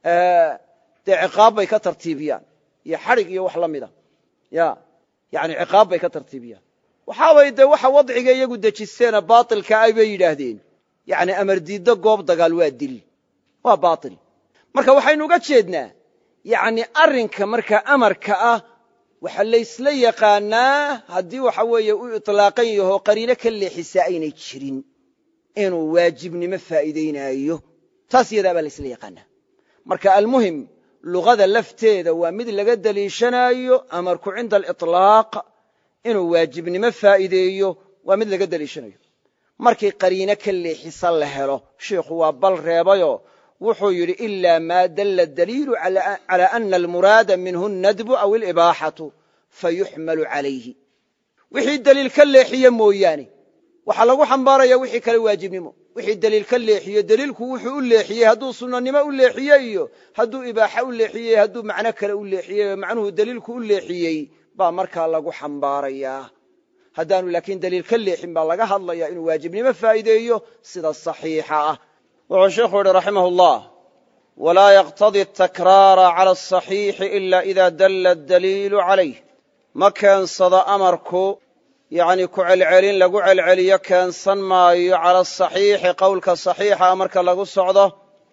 dee ciqaab bay ka tartiibiyaan iyo xadhig iyo wax la mida ya yani ciqaab bay ka tartiibiyaan waxaabay dee waxa wadciga iyagu dejisteena baatilka ay bay yidhaahdeen yani amar diiddo goob dagaal waa dil waa baatil marka waxaynu uga jeednaa yani arrinka markaa amarka ah waxa laysla yaqaanaa haddii waxa weeye u itlaaqan yaho qariino ka leexisaa aynay jirin inuu waajibnimo faa'iidaynaayo taas iyadaa baa laysla yaqaanaa marka almuhim luqada lafteeda waa mid laga deliishanaayo amarku cinda aliطlaaq inuu waajibnimo faa'iideeyo waa mid laga deliishanayo markii qariino ka leexisa la helo sheikhu waa bal reebayo wuxuu yidhi ila ma dalla daliilu calى ana almuraada minhu nadbu aw alibaaxatu fayuxmalu calayhi wixii deliil ka leexiye mooyaane waxaa lagu xambaaraya wixii kale waajibnimo wixii deliil ka leexiyo deliilku wuxuu u leexiyey hadduu sunnanimo u leexiye iyo hadduu ibaaxa u leexiyey hadduu macno kale u leexiyey oo macnuhu deliilku u leexiyey baa markaa lagu xambaarayaa haddaanu laakiin deliil ka leexin baa laga hadlaya inuu waajibnimo faa'iideeyo sida saxiixa ah wuxuu sheikhu yihi raximah اllah walaa yaqtadi atakraara cala asaxiixi ila ida dalla adaliilu calayh ma keensado amarku yacni ku celcelin lagu celceliyo keensan maayo cala asaxiixi qowlka saxiixa marka lagu socdo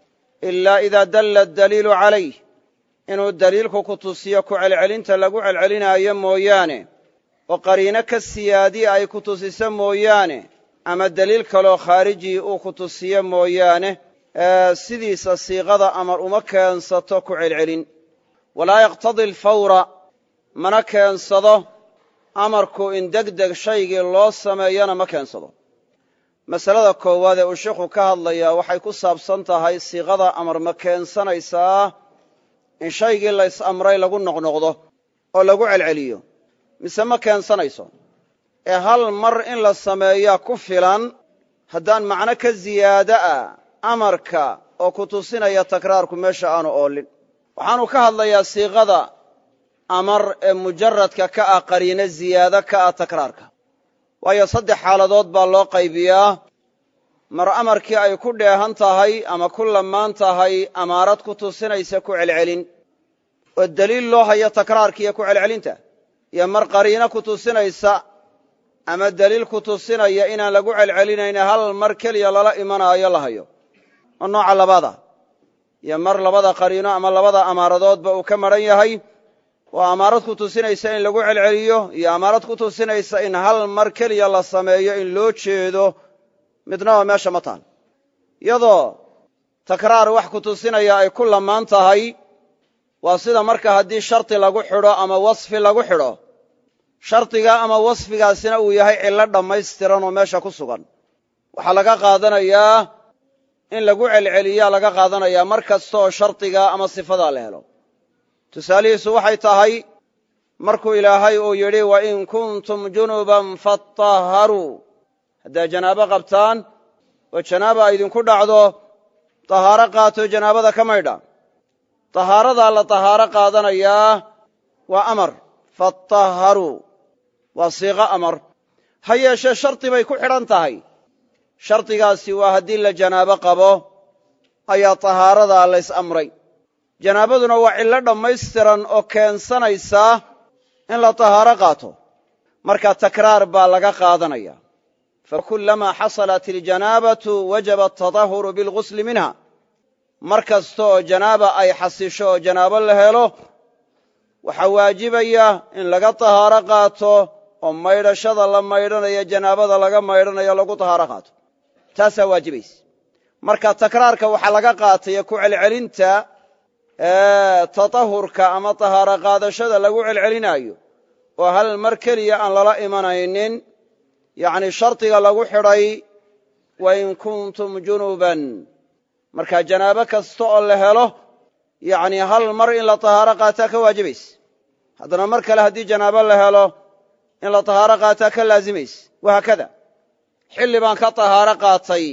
ilaa idaa dalla adaliilu calayh inuu daliilku ku tusiyo ku celcelinta lagu celcelinaayo mooyaane oo qariino ka siyaadiya ay ku tusiso mooyaane ama deliil kaloo khaarijii uu ku tusiyo mooyaane sidiisa siiqada amar uma keensato ku celcelin walaa yaqtadi alfawra mana keensado amarku in degdeg shaygii loo sameeyana ma keensado masalada koowaad ee uu sheikhu ka hadlayaa waxay ku saabsan tahay siiqada amar ma keensanaysaa in shaygii lays amray lagu noqnoqdo oo lagu celceliyo mise ma keensanayso ee hal mar in la sameeyaa ku filan haddaan macno ka ziyaado ah amarka oo ku tusinaya takraarku meesha aanu oolin waxaanu ka hadlayaa siiqada amar ee mujaradka ka ah qariino ziyaado ka ah takraarka waayo saddex xaaladood baa loo qaybiyaa mar amarkii ay ku dheehan tahay ama ku lamaan tahay amaarad ku tusinaysa ku celcelin oo deliil loo hayo takraarkiiyo ku celcelinta iyo mar qariino ku tusinaysa ama deliil ku tusinaya inaan lagu celcelinayne hal mar keliya lala imanaayo la hayo oo nooca labaada iyo mar labada qariino ama labada amaaradoodba uu ka maran yahay oo amaarad ku tusinaysa in lagu celceliyo iyo amaarad ku tusinaysa in hal mar keliya la sameeyo in loo jeedo midnaba meesha ma taal iyadoo takraar wax ku tusinaya ay ku lamaan tahay waa sida marka haddii shardi lagu xidho ama wasfi lagu xidho shardiga ama wasfigaasina uu yahay cillo dhammaystiran oo meesha ku sugan waxaa laga qaadanayaa in lagu celceliyaa laga qaadanayaa mar kasta oo shardiga ama sifadaa la helo tusaalihiisu waxay tahay markuu ilaahay uu yidhi wa in kuntum junuban faطaharuu haddaad janaabo qabtaan oo janaaba ay idinku dhacdo tahaaro qaato janaabada ka maydha tahaaradaa la tahaaro qaadanayaa waa amar faطaharuu waa siiqo amar ha yeeshee shardi bay ku xidhan tahay shardigaasi waa haddii la janaabo qabo ayaa tahaaradaa lays amray janaabaduna waa cillo dhammaystiran oo keensanaysaa in la tahaaro qaato marka takraar baa laga qaadanaya fakulamaa xasalat iljanaabatu wajaba atadahuru bilgusli minha mar kasta oo janaaba ay xasisho oo janaabo la helo waxaa waajibaya in laga tahaaro qaato oo maydhashada la maydhanayo janaabada laga maydhanayo lagu tahaaro qaato taasaa waajibaysa marka takraarka waxaa laga qaataya ku celcelinta tatahurka ama tahaaro qaadashada lagu celcelinaayo oo hal mar keliya aan lala imanaynin yacni shardiga lagu xidhay wain kuntum junuban marka janaabo kasta oo la helo yacni hal mar in la tahaaro qaataa ka waajibaysa haddana mar kale haddii janaabo la helo in la tahaaro qaataa ka laazimaysa wahaakada xilli baan ka tahaaro qaatay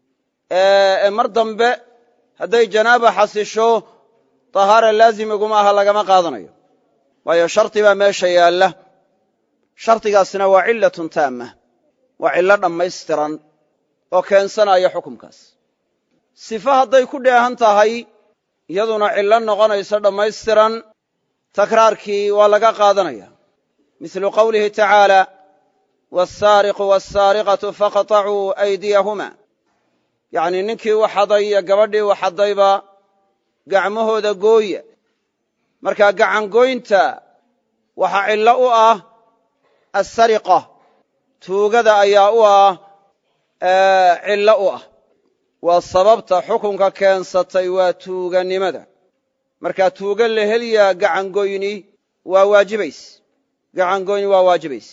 ee mar dambe hadday janaaba xasisho tahaara laazimiguma aha lagama qaadanayo waayo shardi baa meesha yaalla shardigaasina waa cillatun taamma waa cillo dhammaystiran oo keensanaya xukumkaas sifo hadday ku dheehan tahay iyaduna cillo noqonayso dhammaystiran takraarkii waa laga qaadanaya mislu qowlihi tacaala wasaariqu wasaariqatu faqطacuu aydiyahuma yacnii ninkii waxaday iyo gabadhii waxadayba gacmahooda gooya markaa gacangoynta waxaa cillo u ah assariqa tuugada ayaa u ah cillo u ah waa sababta xukunka keensatay waa tuuganimada markaa tuuga la heliyaa gacangoyni waa waajibays gacangoyni waa waajibays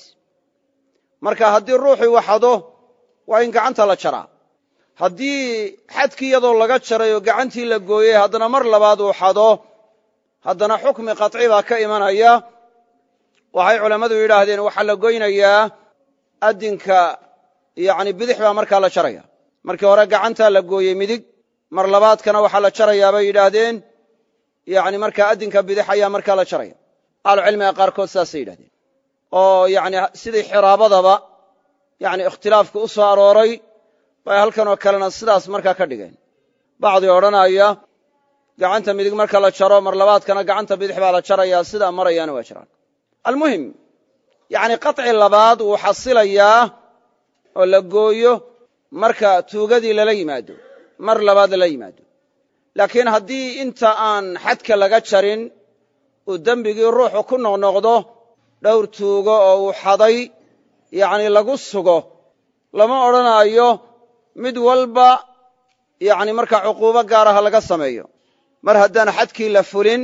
marka haddii ruuxii waxado waa in gacanta la jaraa haddii xadkii iyadoo laga jaray oo gacantii la gooyey haddana mar labaad uu xado haddana xukmi qaطci baa ka imanaya waxay culammadu yidhaahdeen waxaa la goynayaa addinka yani bidix baa markaa la jaraya markii hore gacantaa la gooyey midig mar labaadkana waxaa la jarayaa bay yidhaahdeen yani markaa addinka bidix ayaa markaa la jaraya ahlucilmiga qaarkood saasay yidhahdeen oo yani sidii xiraabadaba yani ikhtilaafku u soo arooray bay halkanoo kalena sidaas markaa ka dhigeen bacdii odhanaya gacanta midig marka la jaro mar labaadkana gacanta bidix baa la jarayaa sidaa marayaana waa jiraan almuhim yani qaطci labaad wuu xasilayaa oo la gooyo marka tuugadii lala yimaado mar labaad lala yimaado laakiin haddii inta aan xadka laga jarin uu dembigii ruuxu ku noqnoqdo dhowr tuugo oo uu xaday yacni lagu sugo lama odhanaayo mid walba yacni markaa cuquubo gaaraha laga sameeyo mar haddaan xadkii la fulin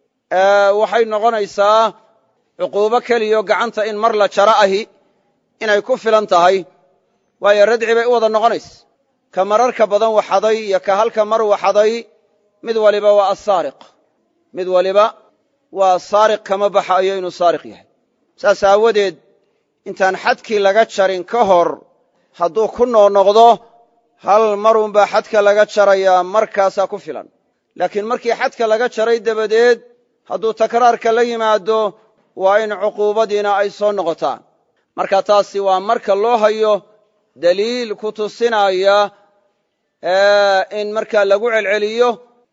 waxay noqonaysaa cuquubo keliyo gacanta in mar la jaro ahi inay ku filan tahay waayo radci bay u wada noqonaysa ka mararka badan waxaday iyo ka halka mar waxaday mid waliba waa asaariq mid waliba waa saariq kama baxayo inuu saariq yahay saas aawadeed intaan xadkii laga jarin ka hor hadduu ku noqnoqdo hal marunbaa xadka laga jarayaa markaasaa ku filan laakiin markii xadka laga jaray dabadeed hadduu takraarka la yimaado waa in cuquubadiina ay soo noqotaan marka taasi waa marka loo hayo daliil ku tusinaya in markaa lagu celceliyo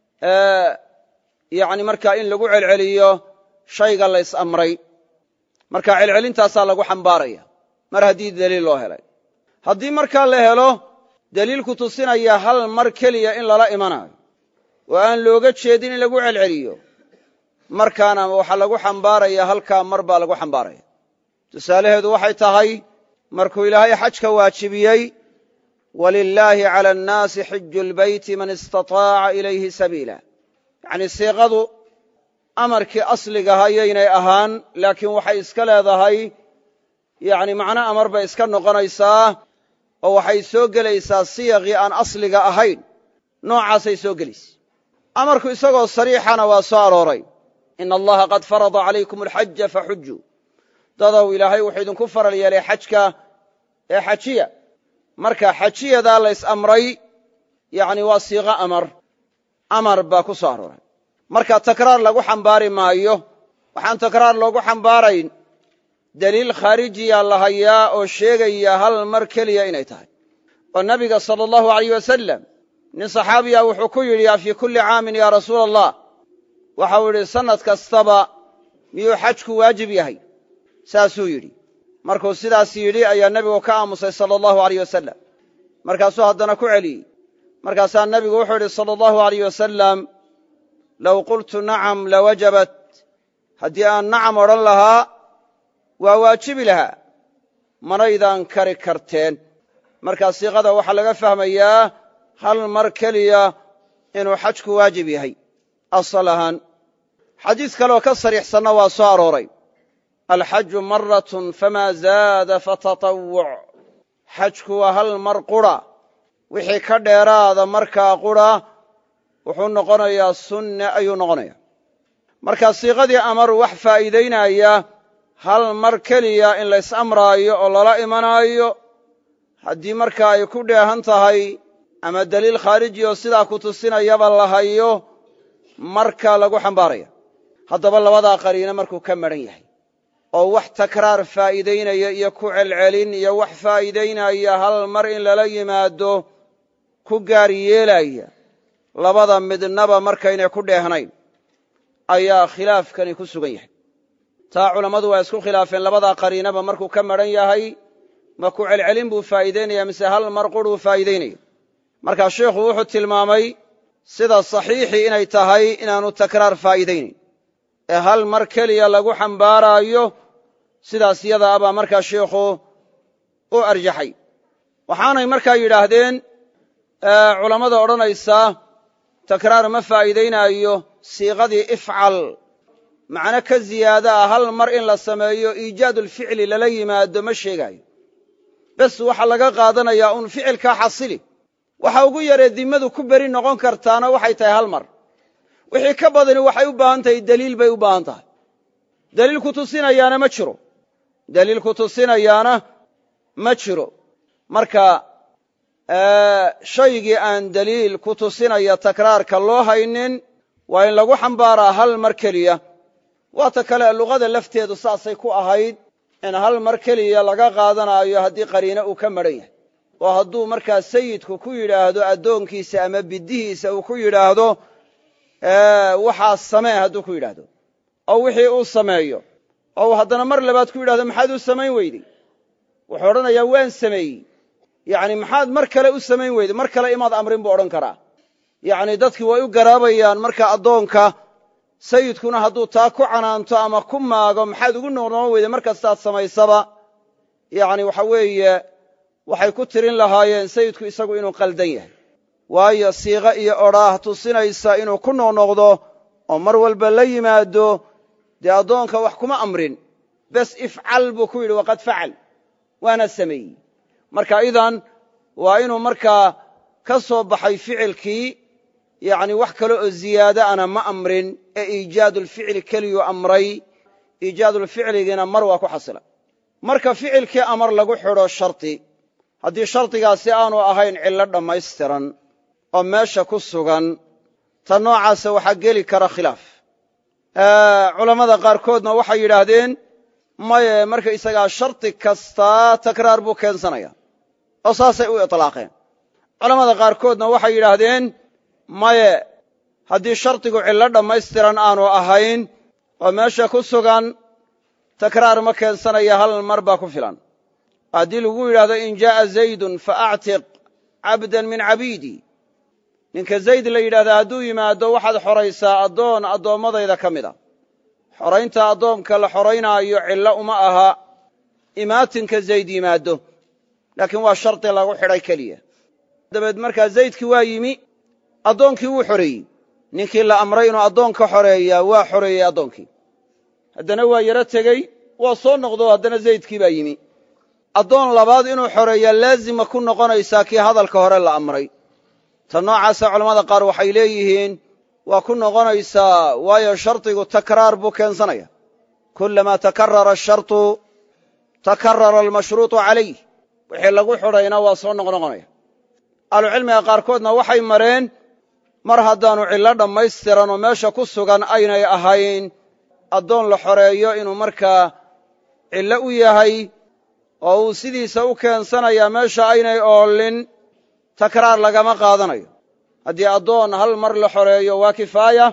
yani markaa in lagu celceliyo shayga la is amray marka celcelintaasaa lagu xambaaraya mar haddii daliil loo helay haddii markaa la helo daliil ku tusinaya hal mar keliya in lala imanayo oo aan looga jeedin in lagu celceliyo markaana waxaa lagu xambaaraya halkaa mar baa lagu xambaaraya tusaalaheedu waxay tahay markuu ilaahay xajka waajibiyey walilaahi cala annaasi xiju lbeyti man istataaca ilayhi sabiila yacnii siiqadu amarkii asligaha yaynay ahaan laakiin waxay iska leedahay yani macno amar bay iska noqonaysaa oo waxay soo gelaysaa siyaqii aan asliga ahayn noocaasay soo gelaysa amarku isagoo sariixana waa soo arooray ina allaha qad farada calaykum alxaja faxujuu dadow ilaahay wuxuu idinku faral yeelay xajka ee xajiya marka xajiyadaa la ys amray yani waa siiqo amar amar baa ku soo arooray marka takraar lagu xambaari maayo waxaan takraar loogu xambaarayn daliil khaarijiya la hayaa oo sheegaya hal mar keliya inay tahay oo nabiga sala allahu alayh wasalam nin saxaabiya wuxuu ku yidhi a fii kulli caamin yaa rasuula allah waxau yidhi sannad kastaba miyuu xajku waajib yahay saasuu yidhi markuu sidaas yidhi ayaa nebigu ka aamusay sala allahu alayh wasalam markaasuu haddana ku celiyey markaasaa nebigu wuxuu yidhi sala allahu alayh wasalam low qultu nacam lawajabat haddii aan nacam odhan lahaa waa waajibi lahaa manaydaan kari karteen markaa siiqada waxaa laga fahmayaa hal mar keliya inuu xajku waajib yahay asal ahaan xadiis kaleoo ka sariixsanna waa soo arooray alxaju maratun famaa zaada fatatawuc xajku waa hal mar qura wixii ka dheeraada markaa qura wuxuu noqonayaa sunne ayuu noqonaya markaa siiqadii amar wax faa'iidaynaya hal mar keliya in lays amraayo oo lala imanaayo haddii markaa ay ku dheehan tahay ama deliil khaariji oo sidaa ku tusinayaba la hayo marka lagu xambaaraya haddaba labadaa qariino markuu ka madhan yahay oo wax takraar faa'iidaynaya iyo ku celcelin iyo wax faa'iidaynaya hal mar in lala yimaado ku gaar yeelaya labada midnaba markaynay ku dheehnayn ayaa khilaafkani ku sugan yahay taa culammadu waa isku khilaafeen labadaa qariinaba markuu ka madhan yahay ma ku celcelin buu faa'iidaynaya mise hal mar quruu faa'iidaynaya markaa sheikhu wuxuu tilmaamay sida saxiixii inay tahay inaanu takraar faa'iidaynayn ee hal mar keliya lagu xambaaraayo sidaas yada abaa markaa sheikhu u arjaxay waxaanay markaa yidhaahdeen culammada odhanaysaa takraar ma faa'iidaynaayo siiqadii ifcal macno ka ziyaada ah hal mar in la sameeyo iijaadulficli lala yimaado ma sheegaayo bes waxaa laga qaadanayaa uun ficilkaa xasili waxa ugu yaree dimmadu ku beri noqon kartaana waxay tahay hal mar wixii ka badani waxay u baahan tahay deliil bay u baahan tahay deliil ku tusinayaana ma jiro deliil ku tusinayaana ma jiro marka shaygii aan deliil ku tusinaya takraarka loo haynin waa in lagu xambaaraa hal mar keliya waata kale luqada lafteedu saasay ku ahayd in hal mar keliya laga qaadanaayo haddii qariine uu ka madhan yahay oo hadduu markaa sayidku ku yidhaahdo addoonkiisa ama biddihiisa uu ku yidhaahdo waxaa samee hadduu ku yidhaahdo oo wixii uu sameeyo oo uu haddana mar labaad ku yidhahdo maxaad u samayn weydey wuxuu odhanayaa waan sameeyey yacni maxaad mar kale u samayn weyday mar kale imaad amrin buu odhan karaa yacni dadkii way u garaabayaan marka addoonka sayidkuna hadduu taa ku canaanto ama ku maago maxaad ugu noqnoqon weyday mar kastaad samaysaba yacni waxa weeye waxay ku tirin lahaayeen sayidku isagu inuu qaldan yahay waayo siiqo iyo odhaah tusinaysa inuu ku noqnoqdo oo mar walba la yimaado dee addoonka wax kuma amrin bes ifcal buu ku yidhi waqad facal waana sameeyey marka idan waa inuu markaa ka soo baxay ficilkii yacni wax kale oo ziyaado ana ma amrin ee iijaadulficli keliyuu amray iijaadulficligiina mar waa ku xasila marka ficilkii amar lagu xidho shardi haddii shardigaasi aanu ahayn cillo dhammaystiran oo meesha ku sugan ta noocaasa waxaa geli kara khilaaf culammada qaarkoodna waxay yidhaahdeen maye markaysagaa shardi kastaa takraar buu keensanaya oo saasay u itlaaqeen culammada qaarkoodna waxay yidhaahdeen maye haddii shardigu cillo dhammaystiran aanu ahayn oo meesha ku sugan takraar ma keensanaya hal mar baa ku filan haddii lagu yidhahdo in jaa'a zaydun fa actiq cabdan min cabiidi ninka zayd la yidhahdaa hadduu yimaado waxaad xoraysaa addoon addoommadayda ka mid a xoraynta addoonka la xoraynaayo cillo uma aha imaatinka zayd yimaaddo laakiin waa shardi lagu xidhay keliya dabeed markaa zaydkii waa yimi addoonkii wuu xoreeyey ninkii la amray inuu addoonka xoreeyaa waa xoreeyey addoonkii haddana waa yaro tegey waa soo noqdo haddana zaydkii baa yimi addoon labaad inuu xoreeyaa laazima ku noqonaysaa kii hadalka hore la amray ta noocaasa culammada qaar waxay leeyihiin waa ku noqonaysaa waayo shardigu takraar buu keensanaya kullamaa takarara ashartu takarara almashruuطu calayh wixii lagu xidhayna waa soo noqnoqonaya ahlucilmiga qaarkoodna waxay mareen mar haddaannu cillo dhammaystiran oo meesha ku sugan aynay ahayn addoon la xoreeyo inuu markaa cillo u yahay oo uu sidiisa u keensanayaa meesha aynay oolin takraar lagama qaadanayo haddii addoon hal mar la xoreeyo waa kifaaya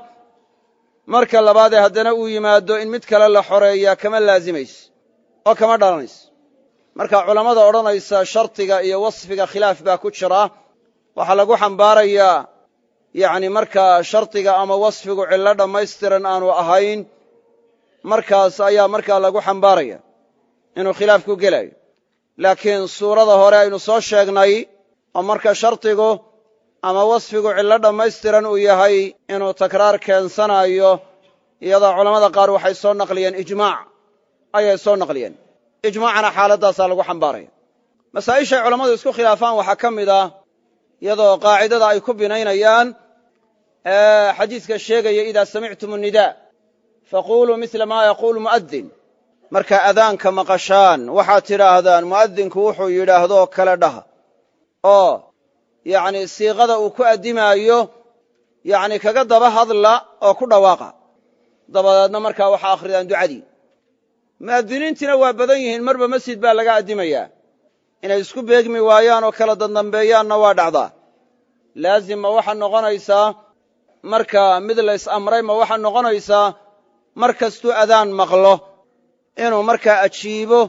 marka labaadee haddana uu yimaado in mid kale la xoreeyaa kama laazimayso oo kama dhalanayso marka culammada odhanaysa shardiga iyo wasfiga khilaaf baa ku jira waxaa lagu xambaarayaa yacni markaa shardiga ama wasfigu cillo dhammaystiran aanu ahayn markaas ayaa markaa lagu xambaaraya inuu khilaaf ku gelayo laakiin suurada hore aynu soo sheegnay oo marka shardigu ama wasfigu cillo dhammaystiran uu yahay inuu takraar keensanayo iyadoo culammada qaar waxay soo naqliyeen ijmaac ayay soo naqliyeen ijmaacana xaaladdaasaa lagu xambaaraya masaa'ishay culammadu isku khilaafaan waxaa ka mid ah iyadoo qaacidada ay ku binaynayaan xadiiska sheegaya idaa samictum annidaa faquuluu midla maa yaquulu mu'adin marka adaanka maqashaan waxaad tidhaahdaan mu'adinku wuxuu yidhaahdoo kale dhaha oo yacni siiqada uu ku addimaayo yacni kaga daba hadla oo ku dhawaaqa dabadeedna markaa waxaa akhridaan ducadii mu'adiniintiina waa badan yihiin marba masjid baa laga addimayaa inay isku beegmi waayaan oo kala dandambeeyaanna waa dhacdaa laazim ma waxaa noqonaysaa marka mid la ys amray ma waxaa noqonaysaa mar kastuu adaan maqlo inuu markaa ajiibo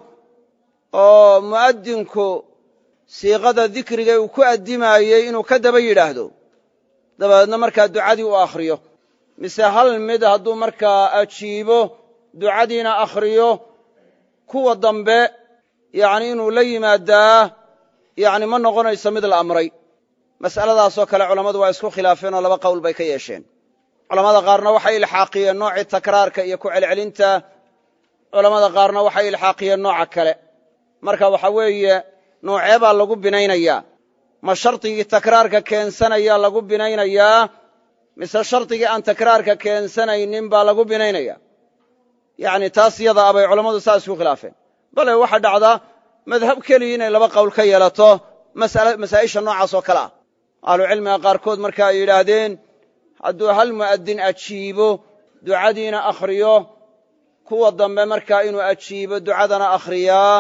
oo mu'addinku siiqada dikriga uu ku addimaayey inuu ka daba yidhaahdo dabadeedna markaa ducadii u akhriyo mise hal mid hadduu markaa ajiibo ducadiina akhriyo kuwa dambe yacni inuu la yimaadaa yacni ma noqonayso mid la amray mas'aladaasoo kale culammadu waa isku khilaafeen oo laba qowl bay ka yeesheen culammada qaarna waxay ilxaaqiyeen noocii takraarka iyo ku celcelinta culammada qaarna waxay ilxaaqiyeen nooca kale marka waxa weeye noocee baa lagu binaynayaa ma shardigii takraarka keensanayaa lagu binaynayaa mise shardigii aan takraarka keensanaynin baa lagu binaynaya yacni taas yada a bay culammadu saa isku khilaafeen bale waxaa dhacdaa madhab keliya inay laba qowl ka yeelato masaa'isha noocaas oo kale ah ahlucilmiga qaarkood marka ay yidhaahdeen hadduu hal mu'addin ajiibo ducadiina akhriyo kuwa dambe markaa inuu ajiibo ducadana akhriyaa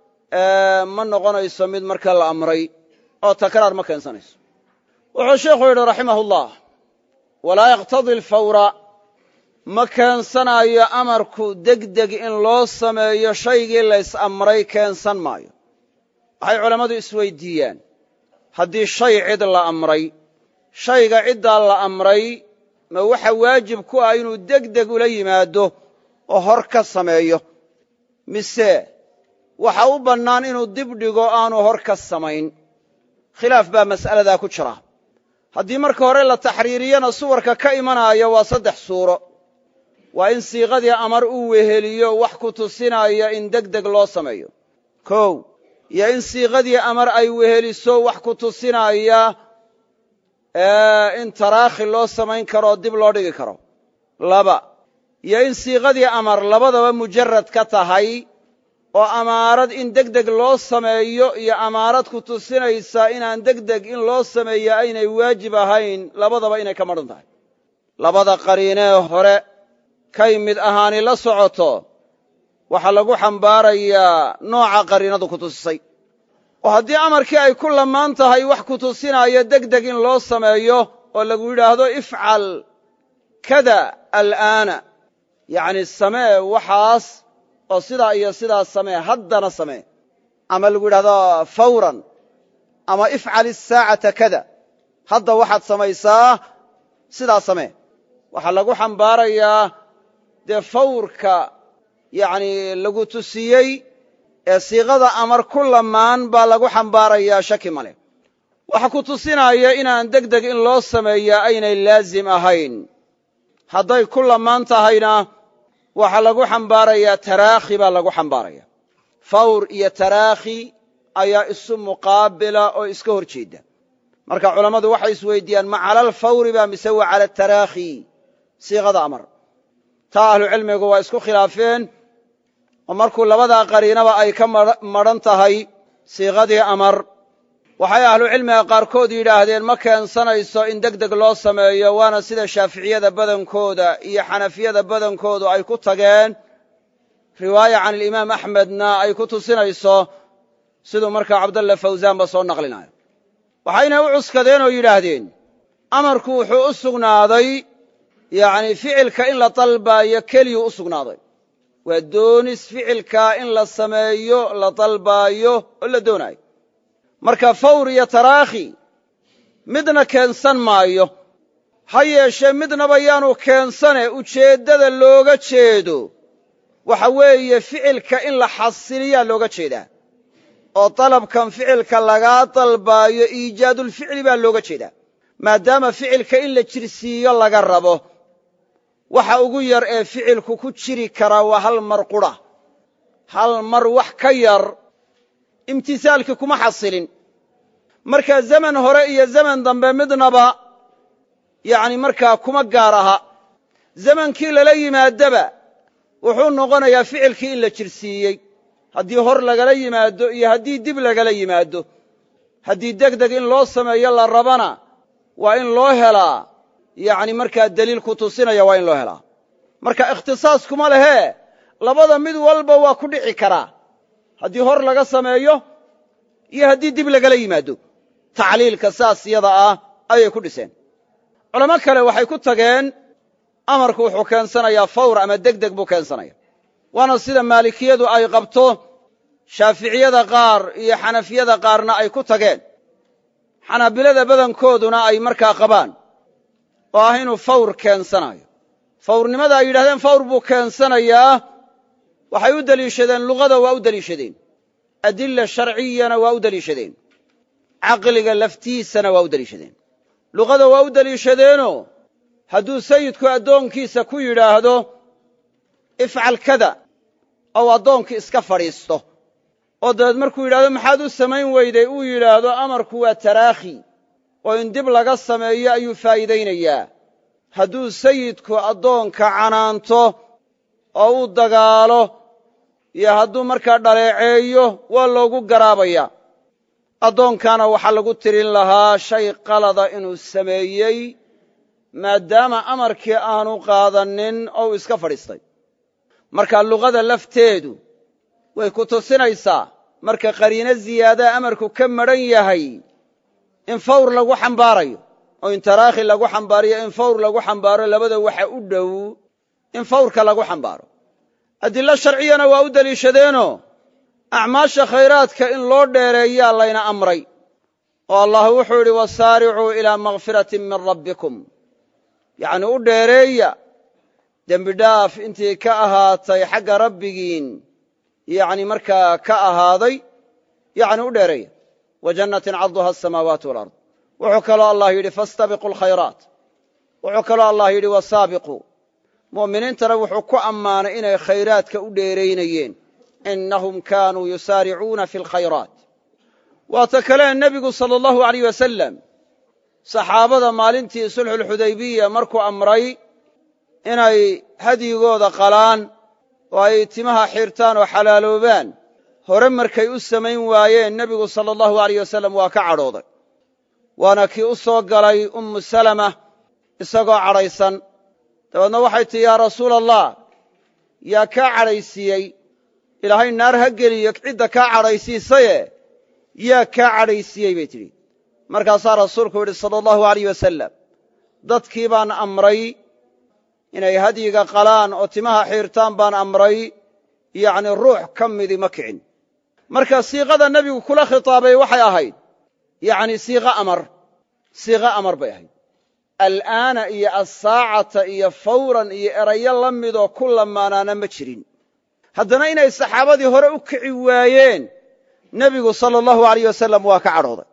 ma noqonayso mid marka la amray oo takraar ma keensanayso wuxuu sheikhu yidhi raximahullah walaa yaqtadi alfawra ma keensanayo amarku degdeg in loo sameeyo shaygii lays amray keensan maayo waxay culammadu isweydiiyaan haddii shay cid la amray shayga ciddaa la amray ma waxa waajib ku ah inuu degdeg ula yimaado oo hor ka sameeyo mise waxa u bannaan inuu dib dhigo aanu hor ka samayn khilaaf baa mas'aladaa ku jira haddii marka hore la taxriiriyana suwarka ka imanaya waa saddex suuro waa in siiqadii amar uu weheliyo wax ku tusinaya in degdeg loo sameeyo kow iyo in siiqadii amar ay weheliso wax ku tusinaya in taraakhi loo samayn karoo dib loo dhigi karo laba iyo in siiqadii amar labadaba mujarad ka tahay oo amaarad in degdeg loo sameeyo iyo amaarad ku tusinaysa inaan degdeg in loo sameeyo aynay waajib ahayn labadaba inay ka madhan tahay labada qariinee hore kay mid ahaani la socoto waxaa lagu xambaarayaa nooca qariinadu ku tusisay oo haddii amarkii ay ku lamaan tahay wax ku tusinaayo degdeg in loo sameeyo oo lagu yidhaahdo ifcal kada al'aana yacni samee waxaas oo sidaa iyo sidaas samee haddana samee ama lagu yidhahdo fawran ama ifcal isaacata kada hadda waxaad samaysaa sidaa samee waxaa lagu xambaarayaa dee fawrka yacni lagu tusiyey ee siiqada amar ku lamaan baa lagu xambaarayaa shaki male waxa ku tusinaya inaan degdeg in loo sameeyaa aynay laazim ahayn hadday ku lamaan tahayna waxaa lagu xambaarayaa taraakhi baa lagu xambaaraya fawr iyo taraakhi ayaa isu muqaabila oo iska hor jeeda marka culammadu waxay isweydiiyaan ma cala alfawri ba mise wa cala taraakhi siiqada amar taa ahlucilmigu waa isku khilaafeen oo markuu labadaa qariinaba ay ka madhan tahay siiqadii amar waxay ahlucilmiga qaarkood yidhaahdeen ma keensanayso in degdeg loo sameeyo waana sida shaaficiyada badankooda iyo xanafiyada badankoodu ay ku tageen riwaaya can alimaam axmedna ay ku tusinayso siduu markaa cabdalla fawsaanba soo naqlinayo waxayna u cuskadeen oo yidhaahdeen amarku wuxuu u sugnaaday yacni ficilka in la dalbaayo keliyuu u sugnaaday waa doonis ficilkaa in la sameeyo la dalbaayo oo la doonaayo marka fawr iyo taraakhi midna keensan maayo ha yeeshee midnaba yaanu keensane ujeeddada looga jeedo waxa weeye ficilka in la xasiliyaa looga jeedaa oo dalabkan ficilka lagaa dalbaayo iijaadulficli baa looga jeedaa maadaama ficilka in la jirsiiyo laga rabo waxa ugu yar ee ficilku ku jiri karaa waa hal mar qudha hal mar wax ka yar imtisaalkii kuma xasilin marka zaman hore iyo zaman dambe midnaba yacni markaa kuma gaar aha zamankii lala yimaadaba wuxuu noqonayaa ficilkii in la jirsiiyey haddii hor lagala yimaado iyo haddii dib lagala yimaado haddii deg deg in loo sameeyo la rabana waa in loo helaa yacni markaa deliil ku tusinaya waa in loo helaa marka ikhtisaas kuma lehee labada mid walba waa ku dhici karaa haddii hor laga sameeyo iyo haddii dib lagala yimaado tacliilka saas yada ah ayay ku dhiseen culamo kale waxay ku tageen amarku wuxuu keensanayaa fawr ama deg deg buu keensanaya waana sida maalikiyadu ay qabto shaaficiyada qaar iyo xanafiyada qaarna ay ku tageen xanaabilada badankooduna ay markaa qabaan oo ah inuu fawr keensanayo fawrnimada ay yidhahdeen fawr buu keensanayaa waxay u deliishadeen luqada waa u deliishadeen adilla sharciyana waa u deliishadeen caqliga laftiisana waa u deliishadeen luqada waa u deliishadeenoo hadduu sayidku addoonkiisa ku yidhaahdo ifcal kada ou addoonkii iska fadhiisto oo dabeed markuu yidhahdo maxaad u samayn weyday uu yidhaahdo amarku waa taraakhi oo in dib laga sameeyo ayuu faa'iidaynayaa hadduu sayidku addoonka canaanto oo uu dagaalo iyo hadduu markaa dhaleeceeyo waa loogu garaabayaa addoonkaana waxaa lagu tirin lahaa shay qalada inuu sameeyey maadaama amarkii aanu qaadanin oo uu iska fadhiistay marka luqada lafteedu way ku tusinaysaa marka qariino ziyaadaa amarku ka madhan yahay in fawr lagu xambaarayo oo in taraakhi lagu xambaariyo in fawr lagu xambaaro labada waxa u dhow in fawrka lagu xambaaro adillo sharciyana waa u deliishadeenoo acmaasha khayraadka in loo dheereeyaa layna amray oo allah wuxuu yidhi wasaaricuu ilaa makfiratin min rabbikum yacni u dheereeya dembidhaaf intii ka ahaatay xagga rabbigiin yacni markaa ka ahaaday yacni u dheereeya wa jannatin carduha asamaawaatu walard wuxuu kaloo allah yidhi fastabiquu alkhayraat wuxuu kaloo allah yidhi wasaabiquu mu'miniintana wuxuu ku ammaanay inay khayraadka u dheeraynayeen innahum kaanuu yusaaricuuna fi alkhayraat waata kalee nebigu sala allahu alayh wasalam saxaabada maalintii sulxuulxudaybiya markuu amray inay hadyigooda qalaan oo ay timaha xirtaan oo xalaaloobaan hore markay u samayn waayeen nebigu sala allahu alayh wasalam waa ka cadhooday waana kii u soo galay ummu salama isagoo cadhaysan dabeedna waxay tihi yaa rasuula allah yaa kaa cadhaysiiyey ilaahay naar ha geliyo cidda kaa cadhaysiisaye yaa kaa cadhaysiiyey bay tidhi markaasaa rasuulku yidhi sala allahu alayh wasalam dadkii baan amray inay hadyiga qalaan oo timaha xiirtaan baan amray yacni ruux ka midi ma kicin marka siiqada nebigu kula khitaabay waxay ahayd yacni siiqo amar siiqo amar bay ahayd al'aana iyo assaacata iyo fawran iyo erayo la midoo ku lamaanaana ma jirin haddana inay saxaabadii hore u kici waayeen nebigu sala allahu alayh wasalam waa ka cadhooday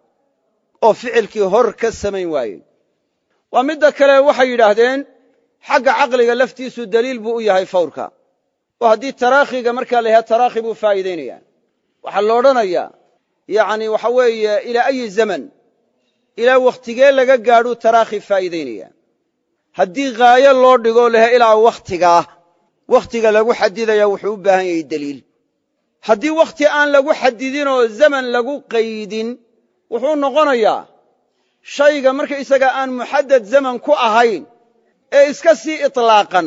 oo ficilkii hor ka samayn waayeen waa midda kale waxay yidhaahdeen xagga caqliga laftiisu deliil buu u yahay fawrka oo haddii taraakhiga markaa la yidhaha taraakhi buu faa'iidaynayaa waxaa la odhanayaa yacni waxa weeye ilaa ayi zaman ilaa wakhtigee laga gaadhuu taraakhi faa'iidaynaya haddii haayo loo dhigoo laha ilaa wakhtigaa wakhtiga lagu xadidaya wuxuu u baahan yahay deliil haddii wakhti aan lagu xadidinoo zaman lagu qaydin wuxuu noqonayaa shayga markaysaga aan muxaddad zaman ku ahayn ee iska sii itlaaqan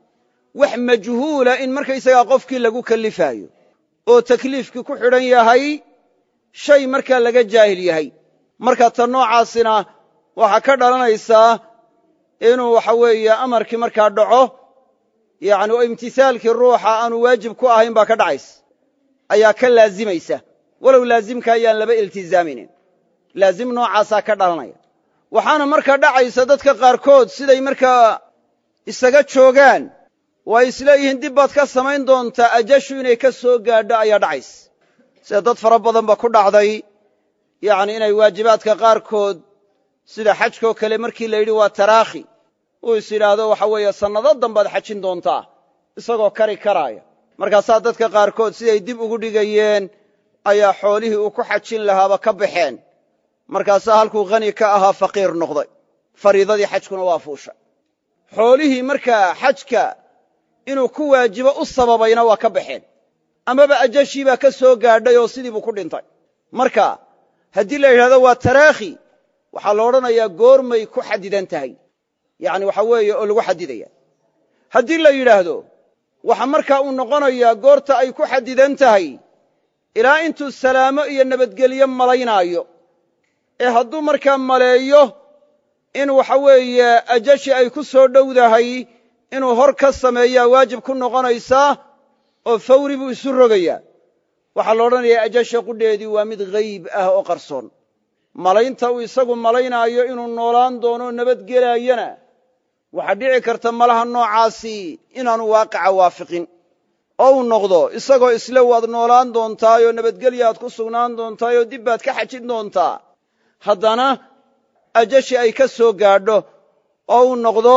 wax majhuula in markaysagaa qofkii lagu kallifaayo oo takliifkii ku xidhan yahay shay markaa laga jaahil yahay marka ta noocaasina waxaa ka dhalanaysaa inuu waxa weeye amarkii markaa dhaco yacni oo imtisaalkii ruuxa aanu waajib ku ahayn baa ka dhacaysa ayaa ka laazimaysa walow laazimka ayaan laba iltizaamaynin laazim noocaasaa ka dhalanaya waxaana markaa dhacaysa dadka qaarkood siday markaa isaga joogaan oo ay isleeyihiin dib baad ka samayn doontaa ajashu inay ka soo gaadho ayaa dhacaysa sida dad fara badan ba ku dhacday yacni inay waajibaadka qaarkood sida xajkoo kale markii la yidhi waa taraakhi uu is yidhaahdo waxa weeye sannado dambaad xajin doontaa isagoo kari karaaya markaasaa dadka qaarkood siday dib ugu dhigayeen ayaa xoolihii uu ku xajin lahaaba ka baxeen markaasaa halkuu khani ka ahaa faqiir noqday fariidadii xajkuna waa fuusha xoolihii markaa xajka inuu ku waajibo u sababayna waa ka baxeen amaba ajashii baa ka soo gaadhay oo sidii buu ku dhintay marka haddii la yidhahdo waa taraakhi waxaa la odhanayaa goormay ku xadidan tahay yacni waxa weeye oo lagu xadidaya haddii la yidhaahdo waxa markaa uu noqonayaa goorta ay ku xadidan tahay ilaa intuu salaamo iyo nabadgelyo malaynaayo ee hadduu markaa maleeyo in waxa weeye ajashi ay ku soo dhowdahay inuu hor ka sameeyaa waajib ku noqonaysaa oo fawri buu isu rogayaa waxaa la odhanayaa ajasha qudheedii waa mid hayb ah oo qarsoon malaynta uu isagu malaynaayo inuu noolaan doono nabadgelaayana waxaa dhici karta malaha noocaasi inaanu waaqica waafiqin oo uu noqdo isagoo isle waad noolaan doontaayoo nabadgelyaad ku sugnaan doontaayoo dib baad ka xajin doontaa haddana ajashi ay ka soo gaadho oo uu noqdo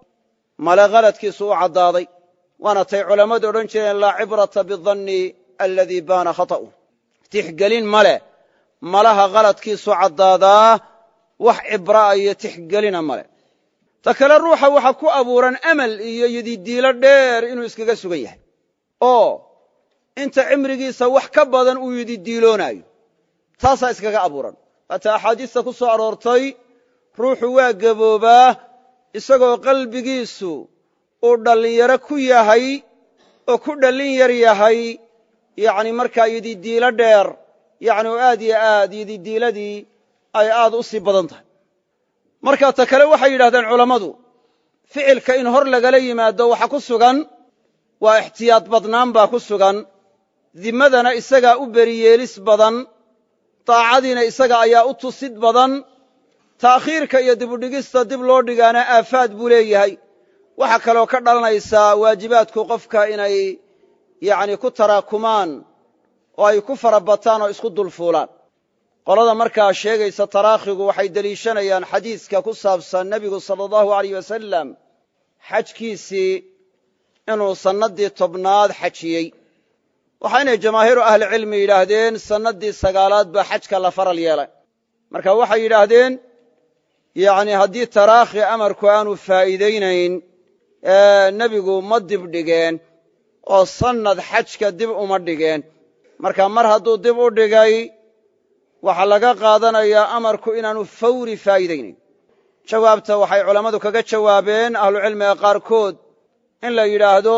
male khaladkiisu u caddaaday waana tay culammadu odhan jireen laa cibrata bidanni aladii baana khata'u tixgelin ma leh malaha khaladkiisu caddaadaa wax cibra'a iyo tixgelina ma leh ta kale ruuxa waxa ku abuuran amal iyo yididiilo dheer inuu iskaga sugan yahay oo inta cimrigiisa wax ka badan uu yididiiloonaayo taasaa iskaga abuuran waata axaadiista ku soo aroortay ruuxu waa gaboobaa isagoo qalbigiisu uu dhallinyaro ku yahay oo ku dhallin yar yahay yacni markaa yididiilo dheer yacni oo aad yo aad yididiiladii ay aad u sii badan tahay marka ta kale waxay yidhahdeen culammadu ficilka in hor lagala yimaado waxa ku sugan waa ixtiyaad badnaan baa ku sugan dimmadana isagaa u beriyeelis badan daacadiina isaga ayaa u tusid badan ta'khiirka iyo dibudhigista dib loo dhigaana aafaad buu leeyahay waxaa kaloo ka dhalanaysaa waajibaadku qofka inay yacni ku taraakumaan oo ay ku fara bataan oo isku dulfuulaan qolada markaa sheegaysa taraakhigu waxay deliishanayaan xadiiska ku saabsan nebigu sala allahu alayh wasalam xajkiisii inuu sannaddii tobnaad xajiyey waxaynay jamaahiiru ahlicilmi yidhaahdeen sannaddii sagaalaad baa xajka la faral yeelay marka waxay yidhaahdeen yacni haddii taraakhi amarku aanu faa'iidaynayn nebigu ma dib dhigeen oo sannad xajka dib uma dhigeen marka mar hadduu dib u dhigay waxaa laga qaadanayaa amarku inaanu fawri faa'iidaynayn jawaabta waxay culammadu kaga jawaabeen ahlucilmiga qaarkood in la yidhaahdo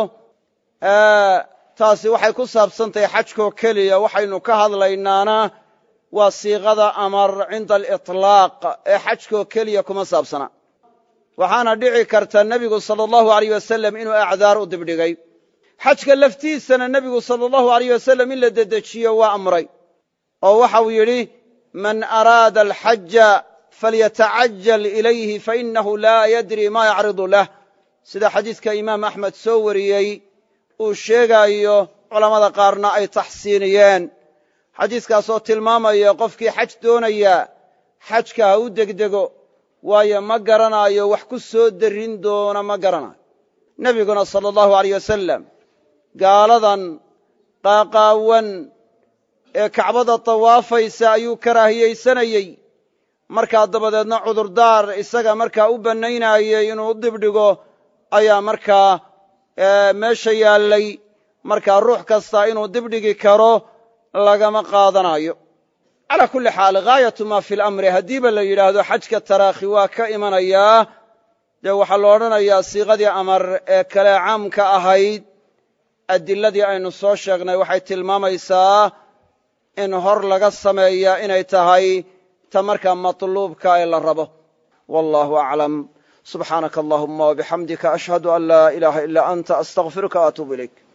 taasi waxay ku saabsantahay xajkoo keliya waxaynu ka hadlaynaana waa siiqada amar cinda aliطlaaq ee xajkoo keliya kuma saabsana waxaana dhici karta nebigu sala allahu alayh wasalam inuu acdaar u dibdhigay xajka laftiisana nebigu sala allahu alayh wasalam in la dedejiyo waa amray oo waxau yidhi man araada alxaja falyatacajal ilayhi fainahu laa yadri ma yacridu lah sida xadiidka imaam axmed soo wariyey uu sheegaayo culammada qaarna ay taxsiiniyeen xadiiskaasoo tilmaamaya qofkii xaj doonaya xajka ha u degdego waayo ma garanaayo wax ku soo derrin doona ma garanayo nebiguna sala allahu alayh wasalam gaaladan qaaqaawan ee kacbada tawaafaysa ayuu karaahiyaysanayey markaa dabadeedna cudurdaar isaga markaa u bannaynayey inuu u dibdhigo ayaa markaa meesha yaallay markaa ruux kasta inuu dibdhigi karo lagama qaadanayo calaa kulli xaal ghaayatu maa fi lamri haddiiba la yidhaahdo xajka taraakhi waa ka imanayaa dee waxaa la odhanayaa siiqadii amar ee kale caamka ahayd adiladii aynu soo sheegnay waxay tilmaamaysaa in hor laga sameeyaa inay tahay ta markaa matluubka ee la rabo wallahu aclam subxaanaka allahuma wabixamdika ashhadu an laa ilaaha ilaa anta astaqfiruka waatuubu ilayk